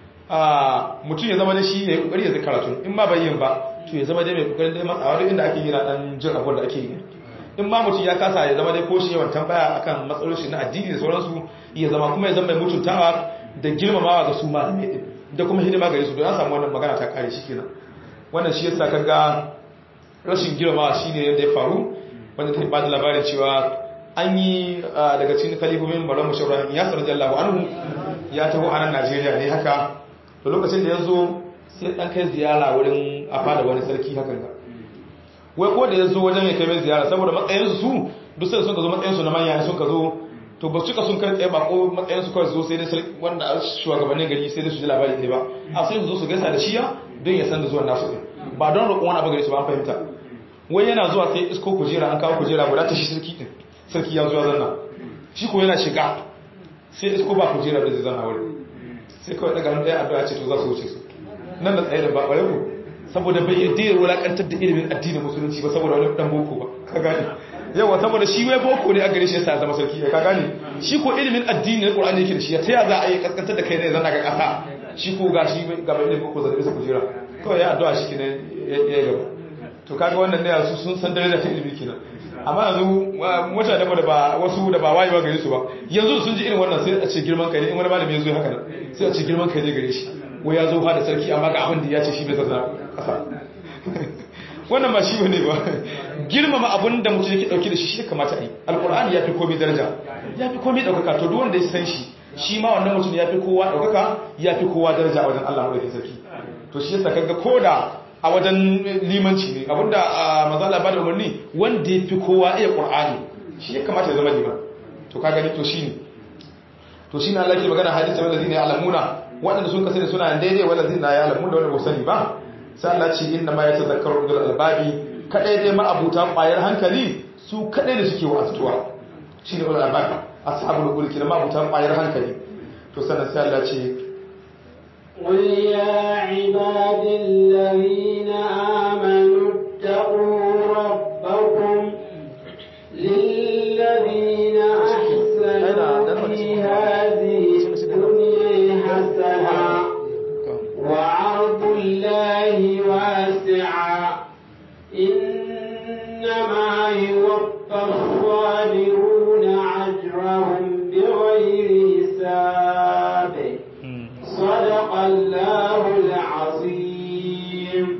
B: a mutum ya zama da shi ya kokari ya zai karatu in ma bai yin ba to ya zama dai mai kokarin dai matsawa duk inda ake yi na dan jin abin da ake yi in ma mutum ya kasa ya zama dai ko shi yawan tambaya akan matsalolin na addini da sauransu ya zama kuma ya zama mai mutuntawa da girmamawa ga su malamai din da kuma hidima gare su don an samu wannan magana ta kare shi kenan wannan shi yasa kaga rashin girmamawa shine yadda ya faru wanda ta ba da labarin cewa an yi daga cikin kalifofin Malam Mushar Ibrahim ya sarrafa Allahu anhu ya taho a nan Najeriya ne haka to lokacin da ya zo sai dan kai ziyara wurin a fada wani sarki hakan ga wai ko da ya zo wajen ya kai mai ziyara saboda matsayinsu su duk sai sun ka zo matsayinsu na manya sun ka zo to ba su ka sun kai tsaye ba ko matsayinsu kawai zo sai dai sarki wanda shugabannin gari sai dai su ji labari ne ba a sai su zo su gaisa da shiya don ya san da zuwan nasu ɗin ba don roƙon wani abu gare su ba an fahimta wai yana zuwa sai isko kujera an kawo kujera guda ta shi sarki ɗin sarki ya zuwa zanna shi ko yana shiga sai isko ba kujera da zai zanna wurin sai kawai daga hannun ɗaya addu'a ce to za su wuce su nan da tsaye da ba ƙware ku saboda bai yadda ya wulaƙantar da ilimin addinin musulunci ba saboda wani ɗan boko ba ka gane yawa saboda shi wai boko ne a gare shi ya sa zama sarki ka gane shi ko ilimin addini na ƙur'ani yake da shi ta ya za a yi kaskantar da kai ne zanna ga ƙasa shi ko ga shi ga bai ilimin boko zai bisa kujera kawai ya addu'a shi kenan ya gaba to kaga wannan ne su sun san daraja ta ilimi kenan amma yanzu mutane da ba wasu da ba wayewa gare su ba yanzu sun ji irin wannan sai a ce girman kai ne in wani malami ya zo haka nan sai a ce girman kai ne gare shi wai ya zo da sarki amma ga abin da ya ce shi bai zazza kasa wannan ba shi bane ba girmama abin da mutum yake dauke da shi shi kamata a yi alkur'ani ya fi komai daraja ya fi komai daukaka to duk wanda ya san shi shi ma wannan mutum ya fi kowa daukaka ya fi kowa daraja a wajen Allah madaukakin sarki to shi yasa kaga koda a wajen limanci ne abinda mazala ba da umarni wanda ya fi kowa iya ƙur'ani shi ya kamata ya zama liman to ka gani to shi ne to shi ne Allah ke magana hadisi wanda zai ne alamuna waɗanda sun kasance suna daidai wala zina ya lamu da wanda ba sani ba sai Allah ce inna ma yatazakkaru ulul albabi kadai dai ma'abuta ƙwayar hankali su kadai da suke wa'azuwa shine ulul albabi ashabul qul kina ma'abuta ƙwayar hankali to sannan sai Allah ce
A: قل يا عباد الذين آمنوا اتقوا ربكم للذين أحسنوا في هذه الدنيا حسنة وعرض الله واسعا إنما يوفى الصابرون أجرهم بغير حساب صدق الله العظيم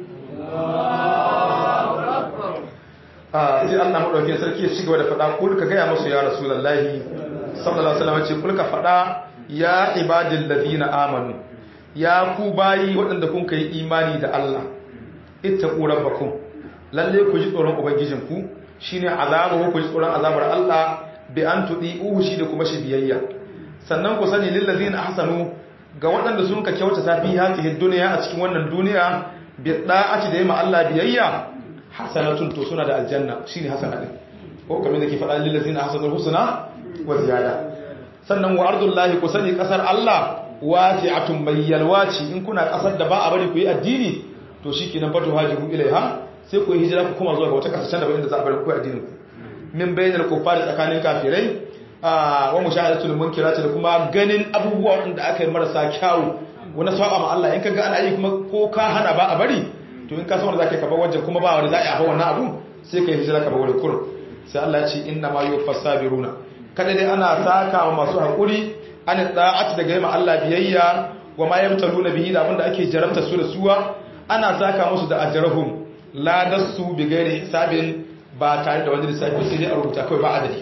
B: sai Allah madaukakin sarki ya cigaba da faɗa kul ka gaya musu ya rasulullahi sallallahu alaihi wasallam ce kul ka faɗa ya ibadil ladina amanu ya ku bayi waɗanda kun kai imani da Allah ittaqu rabbakum lalle ku ji tsoron ubangijinku shine azabu ku ji tsoron azabar Allah bi an tudi'uhu shi da kuma shi biyayya sannan ku sani lil ladina ahsanu ga waɗanda sun ka kyauta safi hadhihi dunya a cikin wannan duniya bi da'ati da yima Allah biyayya hasanatun to suna da aljanna shine hasana din ko kamar da ke faɗa lil ladina ahsanul husna wa ziyada sannan wa ardullahi ku sani kasar Allah wasi'atun mai yalwaci in kuna kasar da ba a bari ku yi addini to shikenan fatu hajiru ilaiha sai ku yi hijira ku kuma zuwa ga wata kasar can da inda za a bari ku yi addinin ku min bayyana kufari tsakanin kafirai wa mushahadatul munkirati da kuma ganin abubuwa da aka yi marasa kyawu wani saba ma Allah in ka ga ana yi kuma ko ka hana ba a bari to in ka san wanda zaka kaba wajen kuma ba wanda za a yi wannan abu sai ka yi hijira ka ba wurin kur sai Allah ya ce inna ma yuwaffas sabiruna kada dai ana saka wa masu hakuri an da'at daga yima Allah biyayya wa ma yamtaluna bihi da abinda ake jarabta su da suwa ana saka musu da ajrahum la dasu bi ghairi hisabin ba tare da wani lissafi sai dai a rubuta kawai ba adadi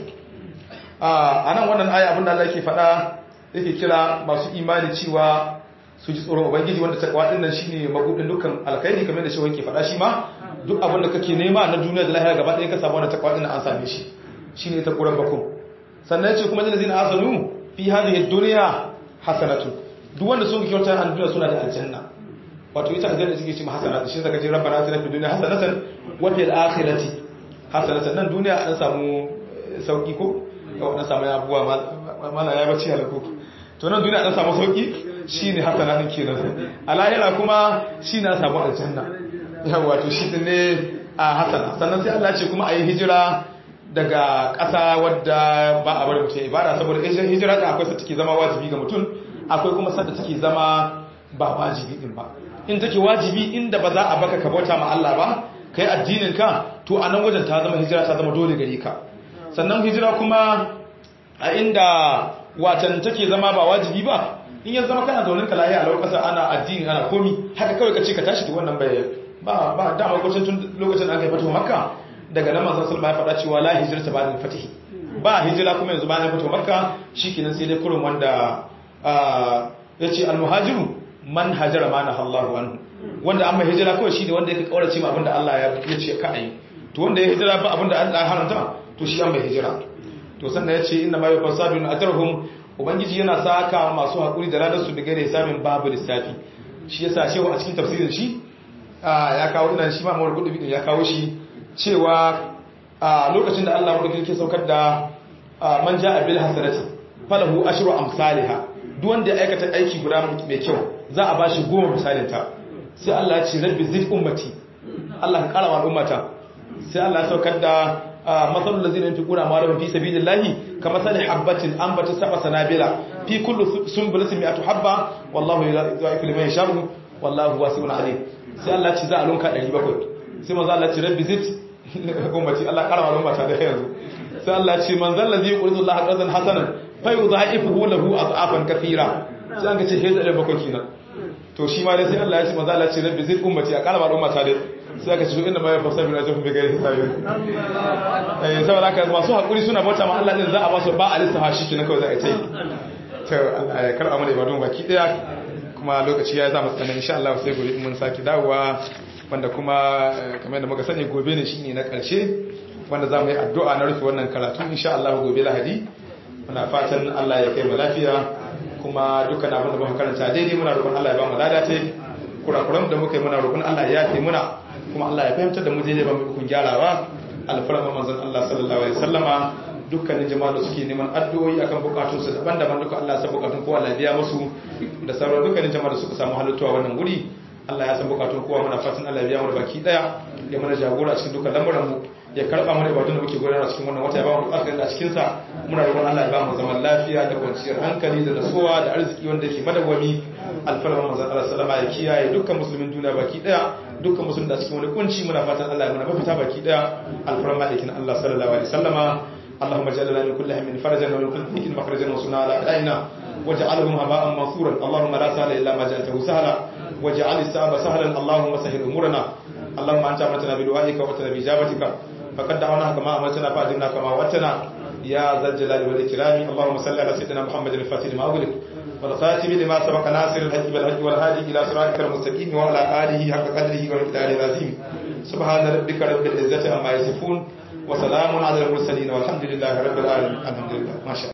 B: a nan wannan aya abinda Allah yake faɗa yake kira masu imani cewa su ji tsoron ubangiji wanda takwa din nan shine mabudin dukkan alkhairi kamar da shi yake faɗa shi ma duk abin da kake nema na duniya da lahira gaba ɗaya ka samu wannan takwa din an same shi shine ta quran bakum sannan yace kuma zina asanu fi hadhihi dunya hasanatu duk wanda sun kyauta a duniya suna da aljanna wato ita aljanna take cewa hasanatu shi zaka ce rabbana atina fid dunya hasanatan wa fil akhirati hasanatan nan duniya an samu sauki ko yau an samu abubuwa mana ya bace halako to nan duniya an samu sauki shine hasana din kenan alayira kuma shine an samu aljanna yawa to shi ne a hasana sannan sai Allah ya ce kuma ayi hijira daga ƙasa wadda ba a bari mutum ibada saboda hijira da akwai sa take zama wajibi ga mutum akwai kuma sa da take zama ba wajibi din ba in take wajibi inda ba za a baka ka bauta ma Allah ba kai addinin ka to a nan wajen ta zama hijira ta zama dole gare ka sannan hijira kuma a inda watan take zama ba wajibi ba in ya zama kana zaunin ka lahiya a lokacin ana addini ana komi haka kawai ka ce ka tashi to wannan bai ba ba da lokacin tun lokacin da aka fito makka daga nan manzon sallallahu alaihi wasallam ya faɗa cewa la hijrata ba'da al-fatih ba hijira kuma yanzu bayan fito makka shikenan sai dai kurun wanda yace al-muhajiru man hajara ma nahallahu anhu wanda amma hijira kawai shine wanda yake kaurace ma abinda Allah ya ce ka ayi to wanda ya hijira ba abinda Allah ya haranta to shi an bai hijira to sannan yace inna ma yufasabun atarhum ubangiji yana saka masu hakuri da radar su daga da hisabin babu lissafi shi yasa cewa a cikin tafsirin shi ya kawo ina shi ma mawar gudu ya kawo shi cewa a lokacin da Allah wadda ke saukar da man ja'a bil hasanati falahu ashru amsalha duk wanda ya aikata aiki guda mai kyau za a bashi goma misalin ta sai Allah ya ce rabbi zid ummati Allah ka kara wa ummata sai Allah ya saukar da masalul ladzina yunfiquna amwalahum fi sabilillahi kamathali habatin anbata sab'a sanabila fi kulli sunbulatin mi'atu habba wallahu yudha'ifu liman yasha'u wallahu wasi'un alim sai Allah ya ce za a lunka 700 sai manzo Allah ya ce rabbi zid ummati Allah kara wa ummata da yanzu sai Allah ce man zalla zai yuridu Allah qardan hasanan fa yudha'ifuhu lahu ad'afan kathira sai an ga ce hezare bakwai kenan to shi ma dai sai Allah ya ce manzo Allah ce rabbi zid ummati a kara wa ummata dai sai aka ce inna ma yafsabu na jafu bi gairi hisabi eh saboda haka masu hakuri suna bauta ma Allah din za a ba su ba alistaha shi kenan kawai za a yi to Allah ya karba mana ibadun baki daya kuma lokaci ya zama tsanan insha Allah sai gobe mun saki dawowa wanda kuma kamar da muka sani gobe ne shine na karshe wanda za mu yi addu'a na rufe wannan karatu insha Allah gobe lahadi muna fatan Allah ya kai mu lafiya kuma dukkan abin da muka karanta daidai muna roƙon Allah ya ba mu lada ta kurakuran da muka yi muna roƙon Allah ya yafe muna kuma Allah ya fahimtar da mu daidai ba mu ikon gyarawa alfarma manzon Allah sallallahu alaihi wasallama dukkanin jama'a da suke neman addu'o'i akan bukatun su daban-daban duka Allah ya san bukatun kowa Allah ya biya musu da sauran dukkanin jama'a da suka samu halittuwa wannan wuri Allah ya san bukatun kowa muna fatan Allah ya biya mu da baki daya ya mana jagora cikin dukkan lamuran mu ya karba mana ibadun da muke gudanar cikin wannan wata ya ba mu alƙairi a cikin sa muna roƙon Allah ya ba mu zaman lafiya da kwanciyar hankali da nasuwa da arziki wanda yake madawwami alfarma manzon Allah sallama ya kiyaye dukkan musulmin duniya baki daya dukkan musulmin da cikin wani kunci muna fatan Allah ya mana mafita baki daya alfarma da Allah sallallahu alaihi wasallama اللهم اجعل لنا من كل هم فرجا ومن كل ضيق مخرجا وصنع على اعدائنا واجعلهم هباء منصورا اللهم لا سهل الا ما جعلته سهلا واجعل الصعب سهلا اللهم سهل امورنا اللهم انت امرتنا بدعائك واتنا باجابتك فقد دعوناك كما امرتنا فاجبنا كما وعدتنا يا ذا الجلال والاكرام اللهم صل على سيدنا محمد الفاتح لما اغلق والخاتم لما سبق ناصر الحج بالحج والهادي الى صراطك المستقيم وعلى اله حق قدره ومقداره العظيم سبحان ربك رب العزه عما يصفون وسلام على المرسلين والحمد لله رب العالمين الحمد لله ما شاء الله